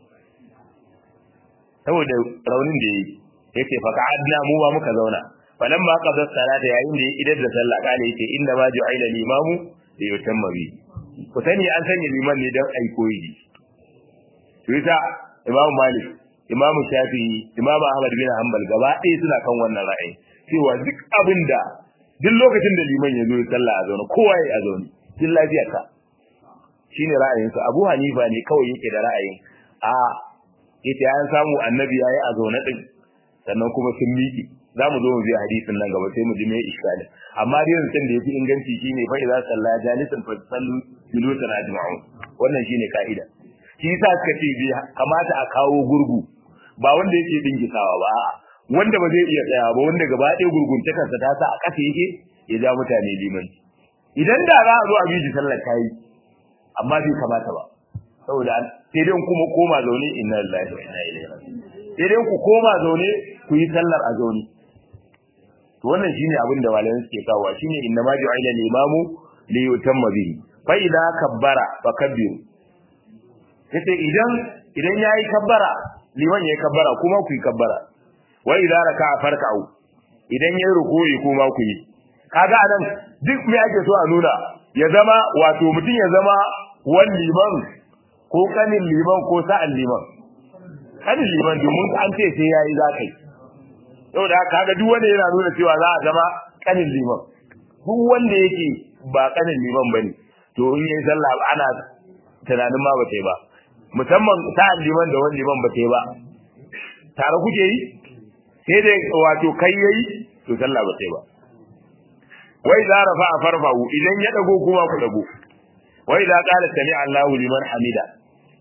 saboda raunin da yayi yace fa qa'adna mu ba muka zauna falamma qada salata yayin da idan da sallah kale yace inna ma ju'ila limamu da yutamma bi ku sani an sanya liman ne dan ai koyi to yasa imamu malik imamu shafi'i imamu ahmad bin hanbal gaba ɗaya suna kan wannan ra'ayi cewa duk abinda duk lokacin da liman ya zo ya sallah a zaune kowa ya a zaune duk lafiya ka shine ra'ayinsa abu hanifa ne kawai yake da ra'ayin a yace an samu annabi yayi a zaune din sannan kuma sun miƙe za mu zo mu biya hadisin nan gaba sai mu ji me iskali amma dai yanzu da yafi inganci shine fa idza salla jalisan fa sallu julusan ajma'un wannan shine kaida shi yasa suka ce bi kamata a kawo gurgu ba wanda yake dingisawa ba a'a wanda ba zai iya tsaya ba wanda gaba ɗaya gurguntakarsa ta sa a ƙasa yake ya ja mutane limanci idan da za a zo a bi shi sallar tayi amma bai kamata ba saboda sai dai kuma koma zaune inna lillahi wa inna ilaihi raji'un sai dai ku koma zaune ku yi sallar a zaune to wannan shine abin da malaman suke kawo shine inna ma ju'ila al-imamu li yutamma bihi fa idza kabbara fa kabbiru yace idan idan yayi kabbara liman yayi kabbara kuma ku yi kabbara wa idza raka'a farka'u idan yayi ruku'i kuma ku yi kaga anan duk me ake so a nuna ya zama wato mutum ya zama wan liman ko kanin liman ko sa'an liman kanin liman domin an ce sai yayi zakai saboda haka kaga duk wanda yana nuna cewa za a zama kanin liman duk wanda yake ba kanin liman bane to in yayi sallah ana tunanin ma bata yi ba musamman sa'an liman da wani liman bata yi ba tare kuke yi sai dai wato kai yayi to sallah bata yi ba wai za rafa a farfahu idan ya dago kuma ku dago wai za qala sami Allahu liman hamida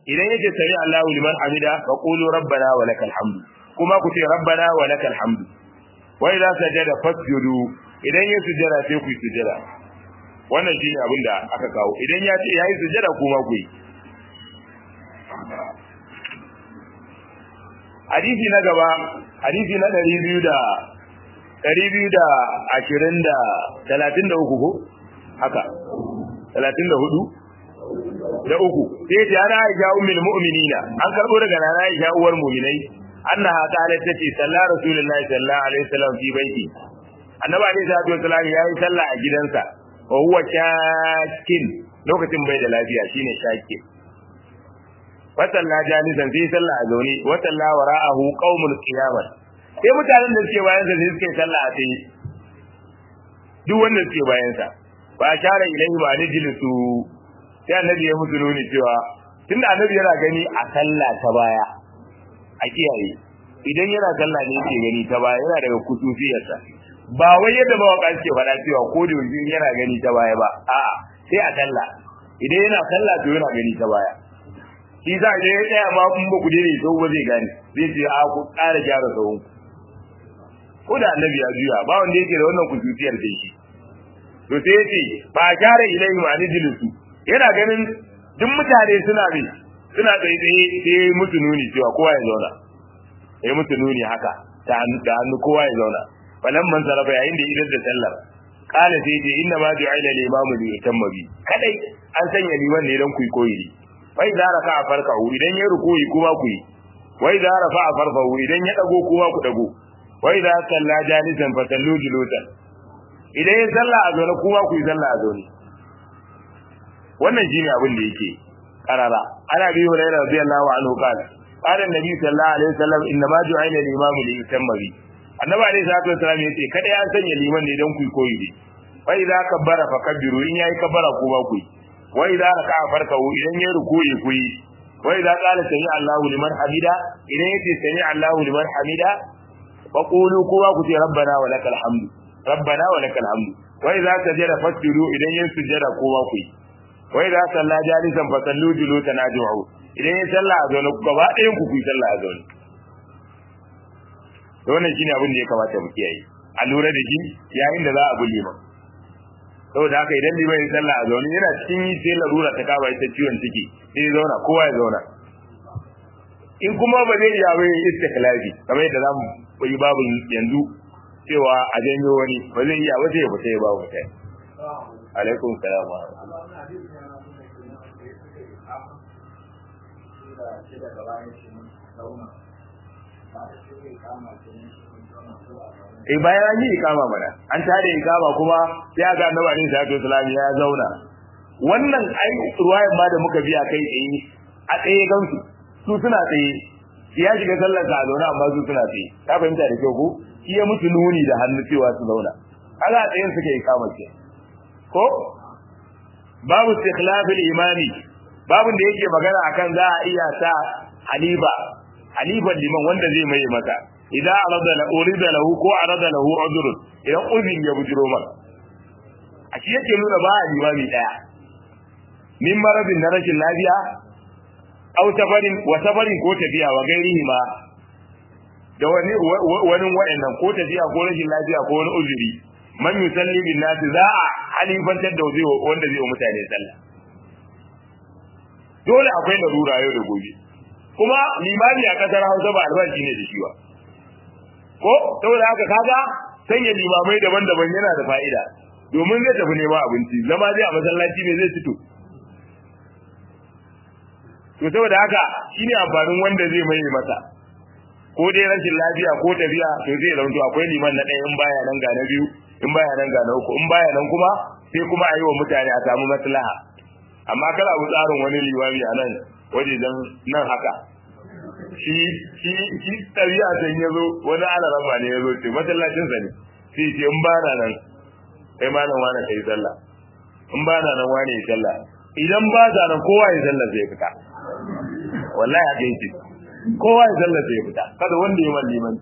idan yake sami Allahu liman hamida fa qulu rabbana wa lakal hamdu kuma ku ce rabbana wa lakal hamdu wa idza sajada fasjudu idan ya sujada sai ku sujada wannan shine abin da aka kawo idan ya ce yayi sujada kuma ku yi hadisi na gaba hadisi na 200 da 220 da 33 ko haka 34 da uku sai ta ana Aisha ummul mu'minina an karbo daga nana Aisha uwar mu'minai annaha qalat tati salla rasulullahi sallallahu alaihi wasallam fi baiti annabi alaihi salatu wasallam yayi sallah a gidansa wa huwa shakin lokacin bai da lafiya shine shakin wa salla jalisan sai sallah a zaune wa salla wara'ahu qaumul qiyamah sai mutanen da suke bayan sa sai suke sallah a tsaye duk wanda suke bayan sa ba share ilaihi ba ne jilisu sai annabi ya musu nuni cewa tunda annabi yana gani a sallah ta baya a kiyaye idan yana sallah ne yake gani ta baya yana daga kususiyarsa ba wai yadda mawaka suke faɗa cewa ko da yanzu yana gani ta baya ba a'a sai a sallah idan yana sallah to yana gani ta baya shi za a ya tsaya ma kun ba ku dai sau ba zai gane zai ce a ku ƙara gyara sahun ko da annabi ya juya ba wanda yake da wannan kususiyar da shi to sai yace ba gyara ilaihi ma ni jilisu yana ganin duk mutane suna bi suna tsaye tsaye sai musu nuni cewa kowa ya zauna ya musu nuni haka da hannu kowa ya zauna falan man sarrafa yayin da idan da sallar kala sai ce inna ma ju'ila al-imamu li yutamma bi kadai an sanya liman ne dan kuyi koyi ne wai da raka a farka idan ya rukuyi kuma ku yi wai da rafa a farfa idan ya dago kuma ku dago wai da salla jalisan fa sallu julusan idan ya salla a zaune kuma ku yi salla a zaune wannan shine abin da yake karara ana bi hurairah radiyallahu anhu qala qala an-nabi sallallahu alaihi wasallam inna ma ju'ila al-imamu li yutamma bi annabi alaihi salatu wasallam yace kada ya sanya liman ne dan ku koyi ne wa idza kabbara fa kabbiru in yayi kabbara ku ba ku wa idza raka'a farkahu idan yayi ruku'i ku yi wa idza qala sami Allahu liman hamida idan yace sami Allahu liman hamida fa qulu kuma ku ce rabbana wa lakal hamdu rabbana wa lakal hamdu wa idza sajada fasjudu idan yayi sujada kuma ku yi wa idza salla jalisan fa sallu julusan ajma'u idan yayi sallah a zaune gaba ɗayan ku ku yi sallah a zaune to wannan shine abin da ya kamata mu kiyaye a lura da shi yayin da za a bulle ma saboda haka idan liman ya sallah a zaune yana cikin yi sai larura ta kaba ita ciwon ciki sai ya zauna kowa ya zauna in kuma ba zai iya bai istiklafi kamar yadda za mu yi babu yanzu cewa a janyo wani ba zai iya ba sai ya fita ya babu mutane alaikum salam wa Eh bayan an yi ikama mana an tare ikama kuma sai ga annabi alaihi salatu wasallam ya zauna wannan ai ruwayan ma da muka biya kai tsaye a tsaye gansu su suna tsaye ya shiga sallar sa a zauna amma su suna tsaye ka fahimta da kyau ko shi ya mutu nuni da hannu cewa su zauna kaga a tsayen suke ikama ke ko babu istikhlaf al-imami babun da yake magana akan za a iya sa halifa halifan liman wanda zai mai masa idza arada la urida lahu ko arada lahu udhr idan uzin ya bujiro man a shi yake nuna ba limami daya min maradin na rashin lafiya aw safarin wa safarin ko tafiya wa gairihi ma da wani wani wayannan ko tafiya ko rashin lafiya ko wani uzuri man yusalli bin nas za a halifantar da wanda zai wa mutane sallah dole akwai larura yau da gobe kuma limami a kasar Hausa ba albashi ne da shi ba ko saboda haka kaga sanya limamai daban-daban yana da fa'ida domin zai tafi neman abinci zama zai a masallaci ne zai fito to saboda haka shine amfanin wanda zai mai masa ko dai rashin lafiya ko tafiya to zai zanto akwai liman na ɗaya in baya nan ga na biyu in baya nan ga na uku in baya nan kuma sai kuma a yi wa mutane a samu maslaha amma kada abu tsarin wani limami a nan waje dan nan haka shi shi shi tabi'a san yazo wani alarama ne yazo ce masallacin sa ne sai ce in bana nan kai malam wani kai sallah in bana nan wani ya sallah idan ba ta nan kowa ya sallah zai fita wallahi haka yake kowa ya sallah zai fita kada wanda ya man liman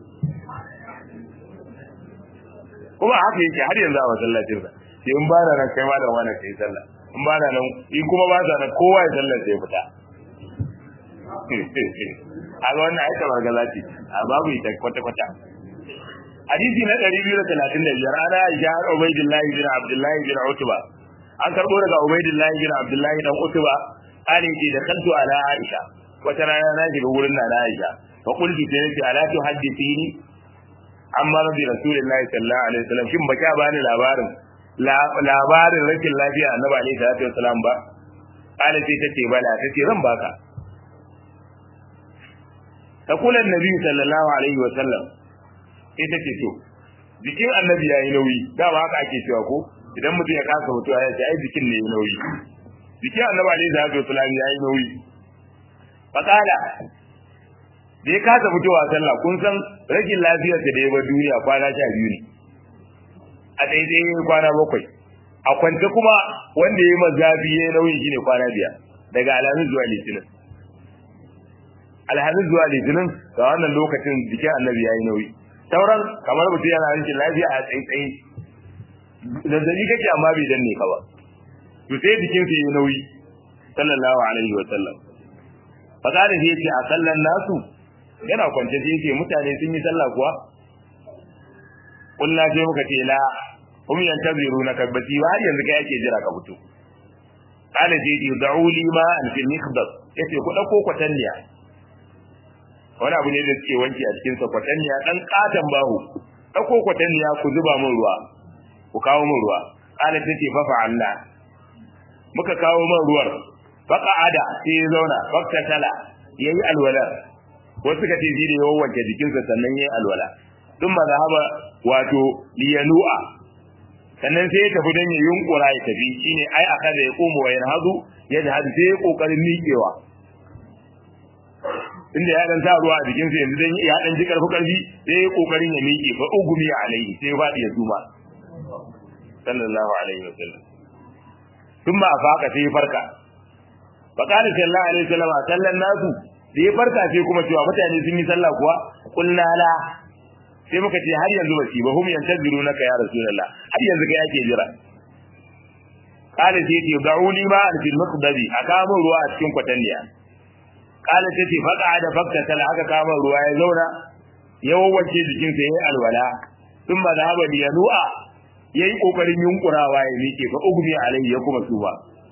kuma haka yake har yanzu a masallacin sa sai in bana nan kai malam wani kai sallah in bana nan in kuma ba ta nan kowa ya sallah zai fita a ga wannan aika bargaza ce a babu ita kwata kwata hadisi na 235 ana Aisha har Ubaidullahi bin Abdullahi bin Utba an karbo daga Ubaidullahi bin Abdullahi dan Utba ali ce da kantu ala Aisha wata rana na shiga wurin na Aisha fa qultu sai nace ala tu hadithini amma rabbi rasulullahi sallallahu alaihi wasallam shin baka bani labarin labarin rashin lafiya annabi alaihi salatu wasallam ba ala ce tace bala tace ran baka تقول النبي صلى الله عليه وسلم ita ce to jikin annabi yayi nauyi dama haka ake cewa ko idan mutum ya kasa mutuwa ya ce ai jikin ne nauyi jikin annabi alaihi salatu wasallam yayi nauyi fakala da ya kasa fitowa sallah kun san rashin lafiyar da ya bar duniya kwana sha biyu ne a daidai kwana bakwai a kwance kuma wanda ya yi mazafi ya yi nauyin shine kwana biyar daga alhamis zuwa litinin alhamis zuwa litinin ga wannan lokacin jikin annabi ya yi nauyi sauran kamar mutum yana rikin lafiya a tsaitsaye zazzabi kake amma bai danne ka ba to sai jikin su yi nauyi sallallahu alaihi wa sallam fakari sai ce a sallan nasu yana kwance sai ce mutane sun yi sallah kuwa kullu sai muka ce la hum yantaziruna kabbati har yanzu kai ake jira ka fito kana sai ce da'u li ma an fil mikhdab yace ku dauko kwatanniya wani abu ne da suke wanki a cikin sa kwatanniya dan katan bahu dauko kwatanniya ku zuba min ruwa ku kawo min ruwa kana tace fa fa Allah muka kawo min ruwar faqa'ada sai ya zauna fakta tala yayi alwala wasu suka ce shi da yawan wanke jikinsa sannan yayi alwala thumma zahaba wato liyanu'a sannan sai ya tafi dan ya yunkura ya tafi shine ai aka da ya komo wa yanhadu ya jihad sai ya kokarin miƙewa inda ya dan sa ruwa a jikin sa yanzu dan ya dan ji karfi karfi sai ya kokarin ya miƙe fa ugumi alaihi sai ya fadi ya zuma sallallahu alaihi wasallam thumma afaqa sai ya farka fa qala sallallahu alaihi wasallam sallan nasu da ya farka sai kuma cewa mutane sun yi sallah kuwa kullu la sai muka ce har yanzu ba shi ba hum yantazirunaka ya rasulullah har yanzu kai ake jira qala sai ce da'uli ma al fil maqdadi aka mun ruwa a cikin kwatanniya qala sai ce faqa da fakta tal aka kama ruwa ya zauna ya wawace jikin sa yayi alwala thumma dhahaba bi yanu'a yayi kokarin yunkurawa ya miƙe fa ugmi alai ya kuma tuba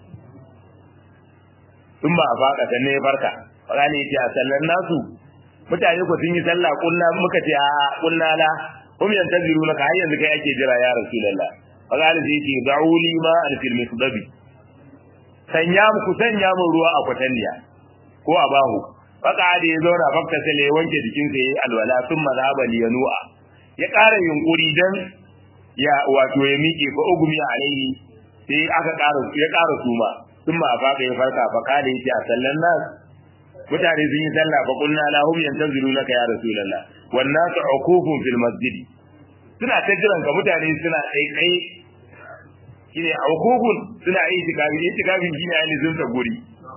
thumma afaka sanne ya farka qala yace a sallan nasu mutane ku sun yi sallah kullu muka ce a kullu la hum yantaziruna ka har yanzu kai ake jira ya rasulullah faqala sai ce da'u li ma al fil misdabi sanya mu ku sanya mu ruwa a kwatanniya ko a bahu faka da ya zauna fakta sai ya wanke jikin sa yayi alwala thumma zaba li yanu'a ya ƙara yunkuri dan ya wato ya miƙe fa ugmi alaihi sai aka ƙara ya ƙara suma thumma afaka ya farka faqala yace a sallan nas mutane sun yi sallah fa kunna lahum yantazirunaka ya rasulullah wan nasu uqufun fil masjid suna ta jiran ka mutane suna tsaitsaye shine uqufun suna yi tikafi tikafi shine ayi zunta guri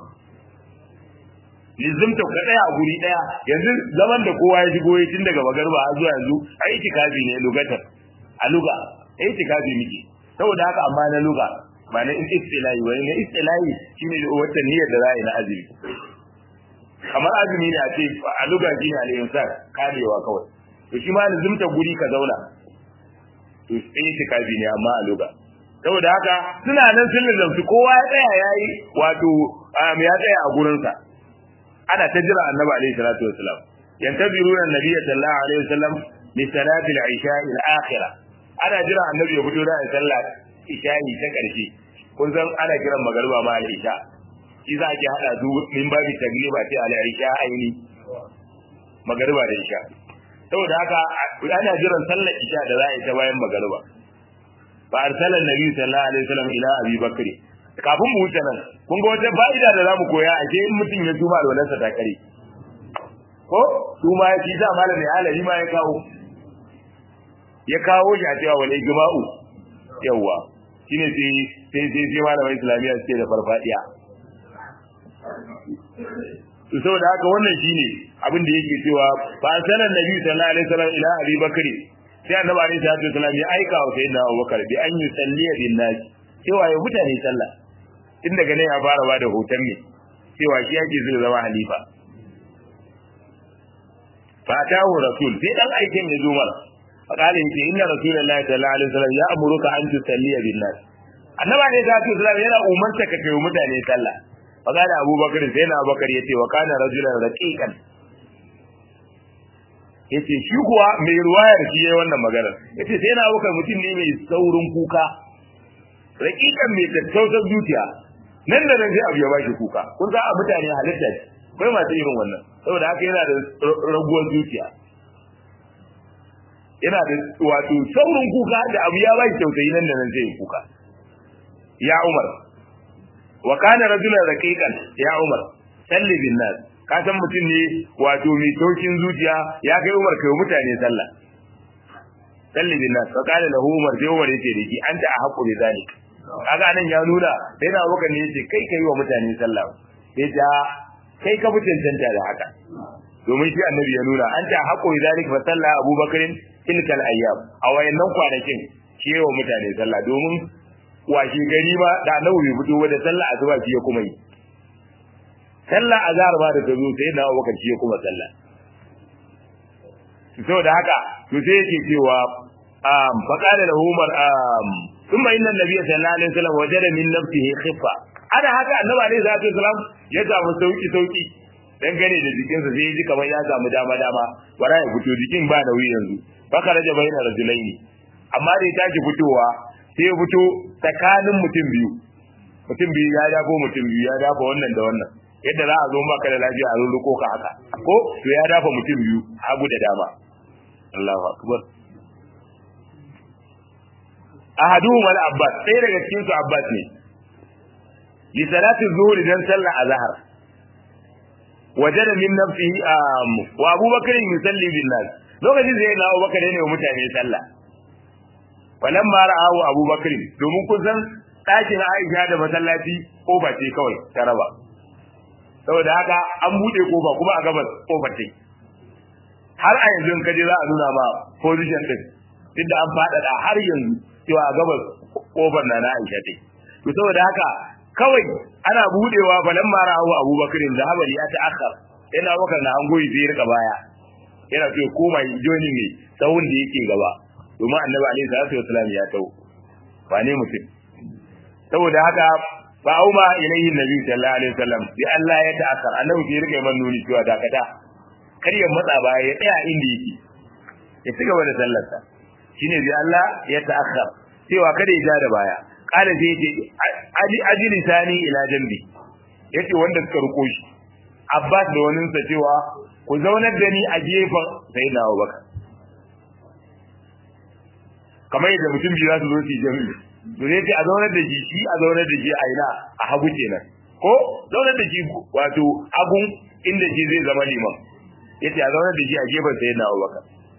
lizumta ka daya a guri daya yanzu zaman da kowa ya shigo yi tun daga magarba har zuwa yanzu ai tikafi ne lugatar a luga ai tikafi muke saboda haka amma na luga ba na istilahi wani na istilahi shine wata niyyar da za a yi na azumi kamar azumi ne a ce a luga shi ne al-insan karewa kawai to shi ma lazimta guri ka zauna to sai shi kafi ne amma a luga saboda haka suna nan sun lazimta kowa ya tsaya yayi wato ya tsaya a gurin sa ana ta jira annabi alaihi salatu wasalam yantaziruna annabiyya sallallahu alaihi wasallam li salati al-isha al-akhirah ana jira annabi ya fito da sallah isha'i ta karshe kun san ana kiran magariba ma al-isha shi za ki hada su min babi tagliba ce ala isha aini magariba da isha saboda haka ana jiran sallar isha da za a yi ta bayan magariba fa arsala nabi sallallahu alaihi wasallam ila abi bakri kafin mu wuce nan kun ga wata fa'ida da zamu koya a ce in mutum ya tuma alwalansa ta kare ko tuma ya ci da malam ne alali ma ya kawo ya kawo shi a cewa wal ijma'u yawa shine sai sai sai malamin islamiyya suke da farfadiya to saboda haka wannan shine abin da yake cewa fa sanan nabi sallallahu alaihi wasallam ila abi bakri sai annabi alaihi salatu wasallam ya aika wa sayyidina abubakar bi an yusalli bin nas cewa ya mutane sallah tun daga nan ya fara bada hoton ne cewa shi yake zai zama halifa fa tahu rasul sai dan aikin ya zo mara fa kale yace inna rasulullahi sallallahu alaihi wasallam ya amuruka an tusalliya bin nas annaba ne da sallallahu yana umarta ka kai mutane sallah fa kale abubakar sai na abubakar yace wa kana rajulan raqiqan yace shi kuwa mai ruwayar shi yayin wannan magana yace sai na abubakar mutum ne mai saurin kuka raqiqan mai tattausar zuciya nan da nan sai abu ya bashi kuka kun ga mutane halitta ce akwai masu irin wannan saboda haka yana da raguwar zuciya yana da wato saurin kuka da abu ya bashi tausayi nan da nan sai kuka ya umar wa kana rajulan raqiqan ya umar salli bin nas ka san mutum ne wato mai taukin zuciya ya kai umar kai mutane sallah salli bin nas fa kana lahu umar sai umar yace dake anta a haqqu bi zalik kaga nan ya nuna sai na abokan ne yace kai kai wa mutane sallah sai ta kai ka fitin tanta da haka domin shi annabi ya nuna anta haqqu bi zalik fa salla abubakarin tilkal ayyam a wayannan kwanakin shi wa mutane sallah domin washi gari ba da annabi bai fito ba da sallah asuba shi ya kuma yi sallah azhar ba da ta zo sai na abubakar shi ya kuma sallah saboda haka to sai yake cewa um faqala lahu umar um thumma inna an-nabiy sallallahu alaihi wasallam wajada min nafsihi khiffa ana haka annabi alaihi salatu wasallam ya samu sauki sauki dan gane da jikinsa sai ji kamar ya samu dama dama bara ya fito jikin ba nauyi yanzu baka raja bayna rajulaini amma da ya tashi fitowa sai ya fito tsakanin mutum biyu mutum biyu ya dafo mutum biyu ya dafa wannan da wannan yadda za a zo maka da lafiya a rurruko ka haka ko to ya dafa mutum biyu hagu da dama Allahu akbar ahaduhum al-abbas sai daga cikin su abbas ne li salati zuhri dan sallah azhar wajada min nafsihi wa abubakar yusalli bin nas lokacin sai na abubakar ne wa mutane sallah walamma ra'ahu abubakar domin kun san ɗakin Aisha da masallaci kofa ce kawai ta raba saboda haka an bude kofa kuma a gabas kofar ce har a yanzu kaje za a nuna ma position din duk da an faɗaɗa har yanzu cewa a gabas kofar na na Aisha ce to saboda haka kawai ana budewa falan mara hawa Abubakar da habali ya ta'akhkhar yana bakar na an goyi sai rika baya yana so koma joni ne tsawon da yake gaba domin Annabi alaihi salatu wasallam ya tau ba ne mutum saboda haka fa auma ilayhi nabi sallallahu alaihi wasallam bi Allah ya ta'akhkhar annabi sai rika man nuni cewa dakata kar ya matsa baya ya tsaya inda yake ya ci gaba da sallarsa shine bi Allah ya ta'akhkhar cewa kada ya ja da baya kala sai yace aji aji lisani ila jambi yace wanda suka ruko shi Abbas da wani sa cewa ku zaunar da ni a gefen sayyidina Abubakar kamar yadda mutum biyu za su zo su jami'i to ne a zaunar da shi shi a zaunar da shi a ina a hagu kenan ko zaunar da shi wato hagun inda shi zai zama liman yace a zaunar da shi a gefen sayyidina Abubakar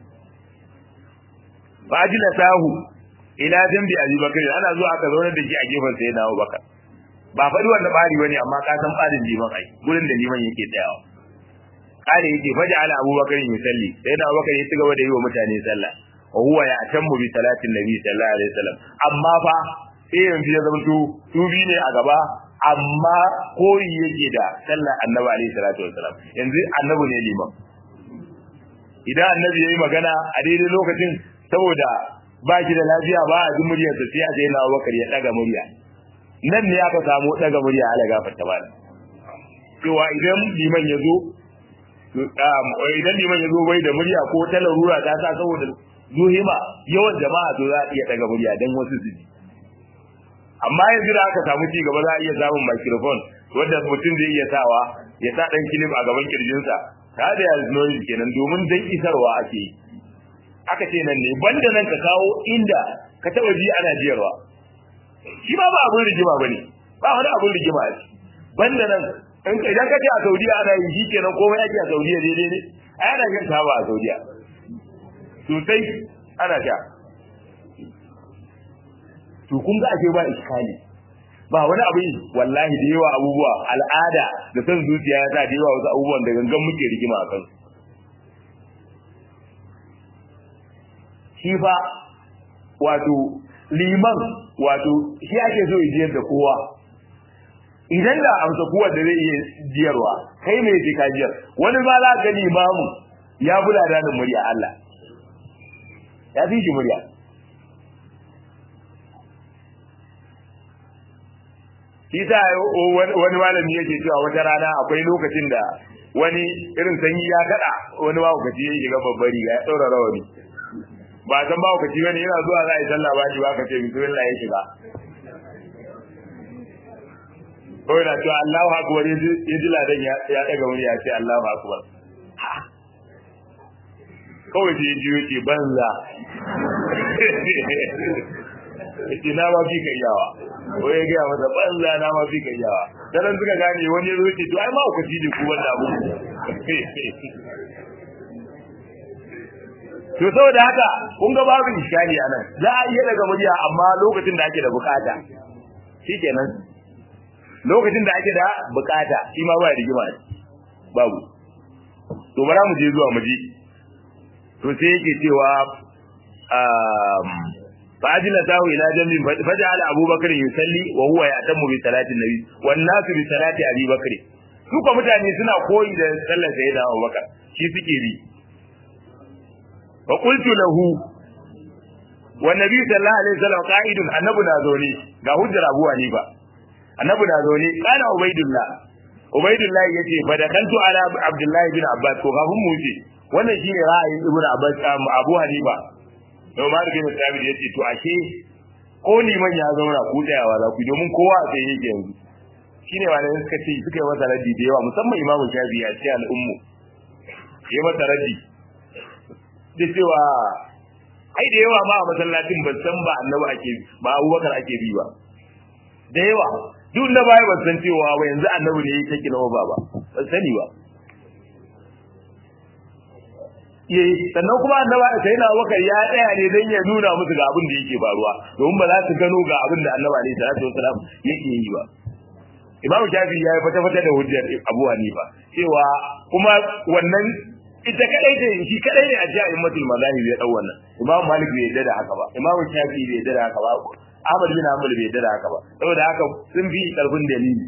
fa ajila sahu ila jambi Abi Bakar ana zuwa aka zauna da shi a gefen sai na Abu Bakar ba faɗi wanda bari bane amma ka san barin liman ai gurin da liman yake tsayawa kare yake faja ala Abu Bakar yusalli sai na Abu Bakar ya ci gaba da yi wa mutane sallah wa huwa ya atammu bi salatin nabi sallallahu alaihi wasallam amma fa sai yanzu ya zama su su bi ne a gaba amma koyi yake da sallar annabi alaihi salatu wasallam yanzu annabi ne liman idan annabi yayi magana a daidai lokacin saboda ba shi da lafiya ba a ji muryarsa sai a sai na Abubakar ya daga murya nan ne aka samu daga murya ala gafarta ba cewa idan liman ya zo idan liman ya zo bai da murya ko ta larura ta sa saboda zuhima yawan jama'a to za a iya daga murya dan wasu su ji amma yanzu da aka samu ci gaba za a iya samun microphone wanda mutum zai iya sawa ya sa dan kilif a gaban kirjinsa ta da yanzu kenan domin dan isarwa ake yi aka ce nan ne banda nan ka kawo inda ka taba ji ana jiyarwa shi ba ba abun rigima bane ba wani abun rigima a ciki banda nan in ka idan ka ce a Saudiya ana yi shi kenan komai ake a Saudiya daidai ne ai ana yin taba a Saudiya sosai ana sha to kun ga ake ba iskali ba wani abu wallahi da yawa abubuwa al'ada da san zuciya ya sa da yawa wasu abubuwan da gangan muke rigima a kansu shi fa wato liman wato shi ake so ya jiyar da kowa idan da amsa kowa da zai iya jiyarwa kai mai ji ka jiyar wani ma za ga limamu ya bula da murya Allah ya fi shi murya shi sa wani malami yake cewa wata rana akwai lokacin da wani irin sanyi ya kada wani mahaukaci ya shiga babbar riga ya ɗaura rawani ba san mahaukaci bane yana zuwa za a yi sallah ba shi ba ka ce bismillah ya shiga kawai na cewa Allahu akbar ya ji ladan ya daga wani ya ce Allahu akbar kawai sai ya ji yake banza yace na ma fi kai yawa ko ya ga masa banza na ma fi kai yawa dan suka gane wani ya zo ce to ai ma ku ji ku wannan abu to saboda haka kun ga babu iskali anan za a iya daga murya amma lokacin da ake da bukata shikenan lokacin da ake da bukata shi ma ba rigima babu to bara mu je zuwa mu ji to sai yake cewa fa'ajila tahu ila jambin faja'ala abubakar yusalli wa huwa ya'tamu bi salati nabi wan nasu bi salati abi bakr su ko mutane suna koyi da sallar sayyida abubakar shi suke bi fa qultu lahu wa nabi sallallahu alaihi wasallam qa'idun annabi na zaune ga hujjar abu hanifa annabi na zaune kana ubaidullah ubaidullah yace fa da kantu ala abdullahi bin abbas ko kafin mu wuce wannan shine ra'ayin ibnu abbas abu hanifa don ma bin sabit yace to ashe ko liman ya zauna ku tsayawa za ku domin kowa sai yake yanzu shine wanda suka ce suka yi masa raddi da yawa musamman imamu shafi a cikin al'ummu ya masa raddi da cewa ai da yawa ma a masallacin ban san ba annabi ake ba abubakar ake bi ba da yawa duk na baya ban san cewa ba yanzu annabi ne yake kina ba ba ban sani ba yayi sannan kuma annaba sai na wakar ya tsaya ne dan ya nuna musu ga abin da yake faruwa domin ba za su gano ga abin da annabi alaihi salatu wasalam yake yi ba imam shafi ya yi fata fata da hujjar abu hanifa cewa kuma wannan ita kadai ce shi kadai ne a jiya immatul mazahib ya dau wannan imam malik bai yadda da haka ba imam shafi bai yadda da haka ba ahmad bin hanbal bai yadda da haka ba saboda haka sun fi karfin dalili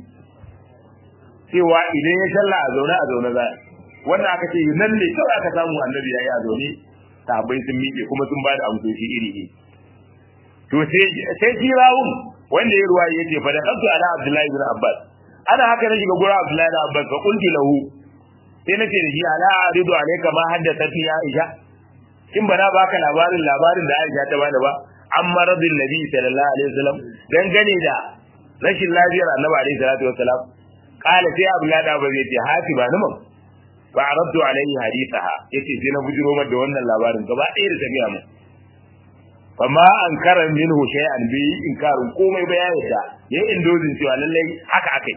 cewa idan ya shalla a zaune a zaune za wanda aka ce nan ne kawai aka samu annabi yayi a zaune sahabbai sun miƙe kuma sun ba da amsoshi iri iri to sai sai jirawun wanda ya ruwa yace fa da kantu ala abdullahi bin abbas ana haka na shiga gura abdullahi bin abbas fa qultu lahu sai nace da shi ala aridu alayka ma haddathat ya aisha kin bana baka labarin labarin da aisha ta bada ba amma radin nabi sallallahu alaihi wasallam dan gane da rashin lafiyar annabi alaihi salatu wasallam kala sai abdullahi da ba zai ce hati ba nan fa aradtu alaihi hadithaha yace sai na bujiro mar da wannan labarin gaba ɗaya da ta gaya mu fama an karan minhu shay'an bi inkarin komai ba ya yadda yayi indozin cewa lallai haka akai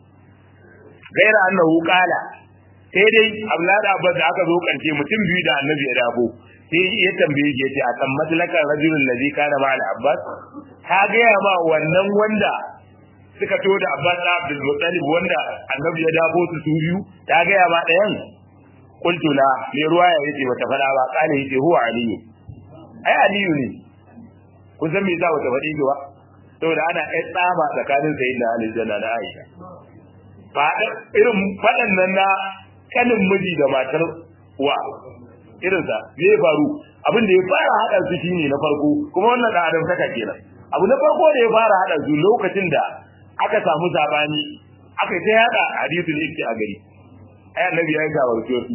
gaira annahu qala sai dai Abdullahi Abbas da aka zo karshe mutum biyu da Annabi ya dabo sai ya tambaye shi yace akan matlaka rajulul ladhi kana ma Abbas ka ga ma wannan wanda suka to da Abbas da Abdul Muttalib wanda Annabi ya dabo su su biyu ta ga ma dayan qultu la mai ruwaya yace bata fada ba kana yace huwa aliyu ai aliyu ne kun san me yasa bata faɗi ki ba saboda ana ɗan tsama tsakanin sayyidina Ali da na Aisha ba irin faɗan nan na kanin miji da matar wa irinsa me ya faru abin da ya fara haɗa su shine na farko kuma wannan da adam saka kenan abu na farko da ya fara haɗa su lokacin da aka samu sabani aka ta yada hadisul ifki a gari ai annabi ya gawarce su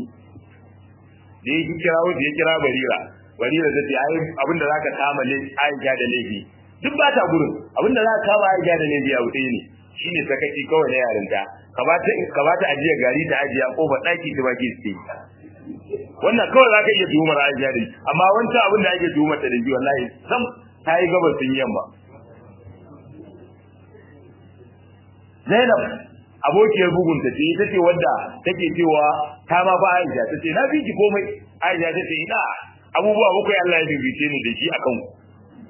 da ya kira wanda ya kira barira barira ta ce ai abin da zaka kama ne Aisha da laifi duk ba ta gurin abin da zaka kama Aisha da laifi a wuce ne shine sakaci kawai na yarinta ka ba ta ajiya gari ta ajiya kofar ɗaki ta baki su wannan kawai za ka iya tuhumar ajiya da amma wancan abin da ake tuhumar ta da ji wallahi sam ta yi gabas sun yamma Zainab abokiyar bugun ta ce ita ce wadda take cewa ta ma fa Aisha ta ce na fi ki komai Aisha ta ce ina abubuwa bakwai Allah ya bibice ni da shi akan ku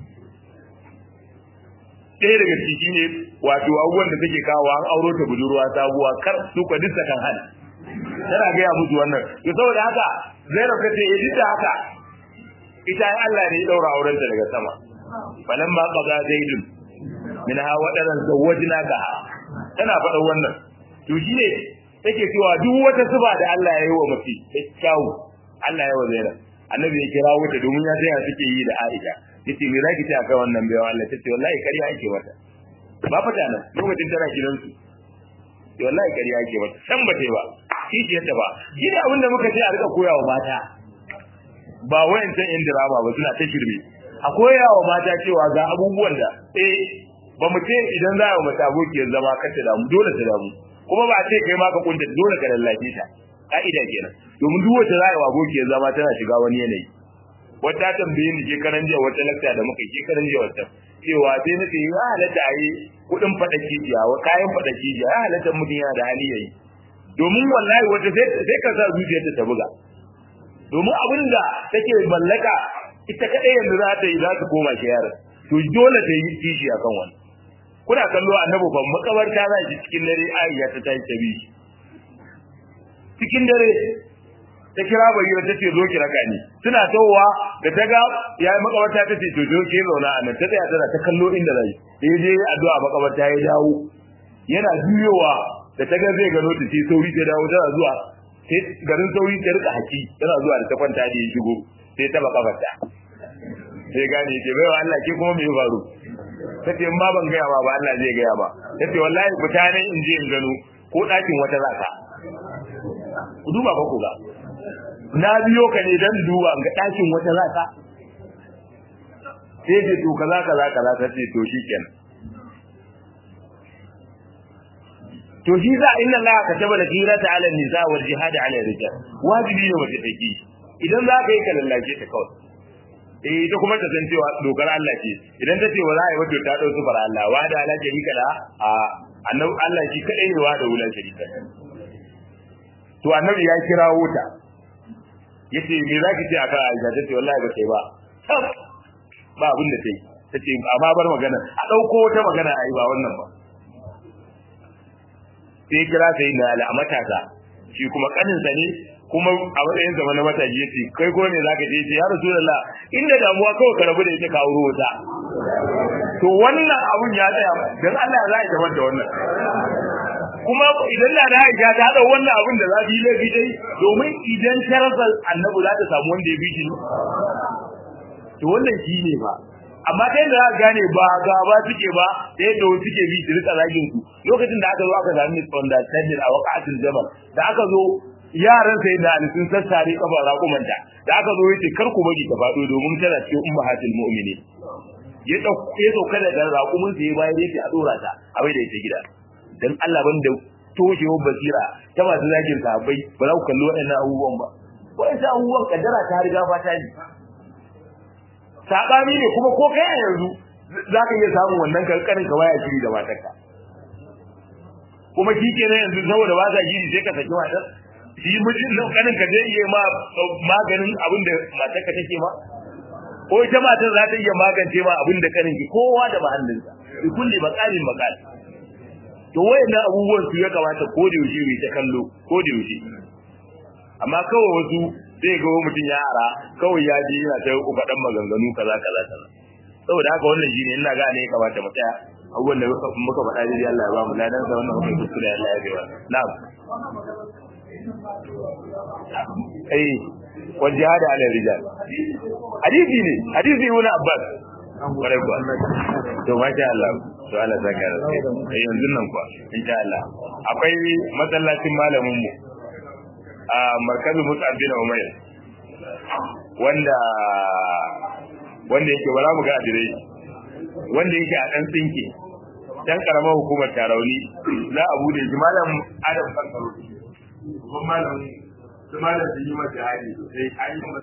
ɗaya daga ciki ne wato abubuwan da take kawo an auro ta budurwa sabuwa kar su ka duk kan hal tana gaya musu wannan to saboda haka Zainab ta ce ya duk da haka ita ai Allah ne ya daura aurenta daga sama balan ma qada zaidun min ha wadaran zawajna ka tana faɗa wannan to shine take cewa duk wata suba da Allah ya yi wa mace kyawu Allah ya wazaira annabi ya kira wuta domin ya sai suke yi da Aisha yace me zaki ce akan wannan bayan Allah tace wallahi kariya ake mata ba fata nan lokacin tana gidansu wallahi kariya ake mata san ba tai ba kishiyarta ba shi ne abin da muka ce a rika koyawa mata ba wayancan yan drama ba suna ta shirme a koyawa mata cewa ga abubuwan da eh ba mu ce idan za a mata abokiyar zama ka ta damu dole ta damu kuma ba a ce kai ma ka kunta dole ka lallace ta ka'ida kenan domin duk wata za a yi abokiyar zama tana shiga wani yanayi wata tambaye ni shekaran jiya wata lakta da muka yi shekaran jiya wata cewa sai na ce ya halatta a yi kuɗin faɗa kijiya wa kayan faɗa kijiya ya halatta mutum yana da hali ya yi domin wallahi wata sai ka sa zuciyarta ta buga domin abin da take mallaka ita kadai yanzu za ta yi za ta koma shi yaron to dole ta yi kishi akan wani kuna kallo annabi ban makabarta za shi cikin dare Aisha ta tashi ta bi cikin dare ta kira bayyana ta ce zo ki raka ni suna tawowa da ta ga yayi makabarta ta ce to zo ke zauna a nan ta tsaya tana ta kallo inda zai da je addu'a makabarta ya dawo yana juyowa da ta ga zai gano ta ce sauri ta dawo tana zuwa sai garin sauri ta rika haki tana zuwa da ta kwanta da ya shigo sai ta baka fata sai gane ce bai wa Allah ke kuma me faru tace in ba ban gaya ba ba Allah zai gaya ba tace wallahi fita ne in je in gano ko dakin wata zaka ku duba ba ku ga na biyo ka ne dan duba ga dakin wata zaka sai ce to kaza kaza kaza tace to shikenan to shi za inna Allah kataba al-ghirata 'ala an-nisa wal jihad 'ala ar-rijal wajibi ne mace take idan za ka yi ka lallace ta kawai eh ita kuma ta san cewa dokar Allah ce idan ta ce wa za a yi wato ta dau sufar Allah wa da ala sharika da a annabi Allah shi kadai ne wa da wulan sharika to annabi ya kirawo ta yace me zaki ce akan Aisha tace wallahi ba sai ba ba abin da tai tace amma bar magana a dauko wata magana ai ba wannan ba sai kira sai na ala matasa shi kuma kanin sa ne kuma a matsayin zama na mataji yace kai ko ne zaka je ya rasulullah inda damuwa kawai ka rabu da ita ka wuro ta to wannan abun ya tsaya dan Allah za ya tabbata wannan kuma idan na da Aisha ta hada wannan abun da za yi laifi dai domin idan sharafal annabi za ta samu wanda ya bi shi to wannan shi ne ba amma ta yadda za gane ba gaba suke ba ta yadda wasu suke bi su rika zagin su lokacin da aka zo aka sami misunderstanding a waqatul jamal da aka zo yaran sai da sun sassare kafa raƙumanta da aka zo yace kar ku bari ta faɗo domin tana cikin ummahatul mu'mini ya dauko ya dauka da raƙumin sai bayan yake a dora ta a bai da ita gida dan Allah ban da toshewar basira ta masu zagin sahabbai ba za ku kalli waɗannan abubuwan ba waɗannan abubuwan kaddara ta riga fata ne sabani ne kuma ko kai a yanzu za ka iya samun wannan kankanin ka baya shiri da matarka kuma shi kenan yanzu saboda ba sa shiri sai ka saki matar shi mijin kanin ka zai iya ma maganin abin da matarka take ma ko ita matar za ta iya magance ma abin da kanin ki kowa da mahallinsa bi kulli maqalin maqal to wayannan abubuwan su ya kamata ko da yaushe mai ta kallo ko da yaushe amma kawai wasu zai ga mutum ya ara kawai ya ji yana ta faɗan maganganu kaza kaza kaza saboda haka wannan shine ina ga ne ya kamata mu tsaya abubuwan da muka faɗa dai Allah ya ba mu ladan sa wannan muka kuskure Allah ya biya na'am eh wal jihad ala rijal hadisi ne hadisi ibn abbas kwarai kuwa to masha Allah to Allah saka da sai yanzu nan kuwa insha Allah akwai masallacin malamin mu a markazin Mus'ab bin Umair wanda wanda yake bara mu ga adirai wanda yake a dan tsinke dan karamar hukumar Tarauni za a bude shi malam Adam Kankaro kuma malam su malam sun yi mata hali sai an yi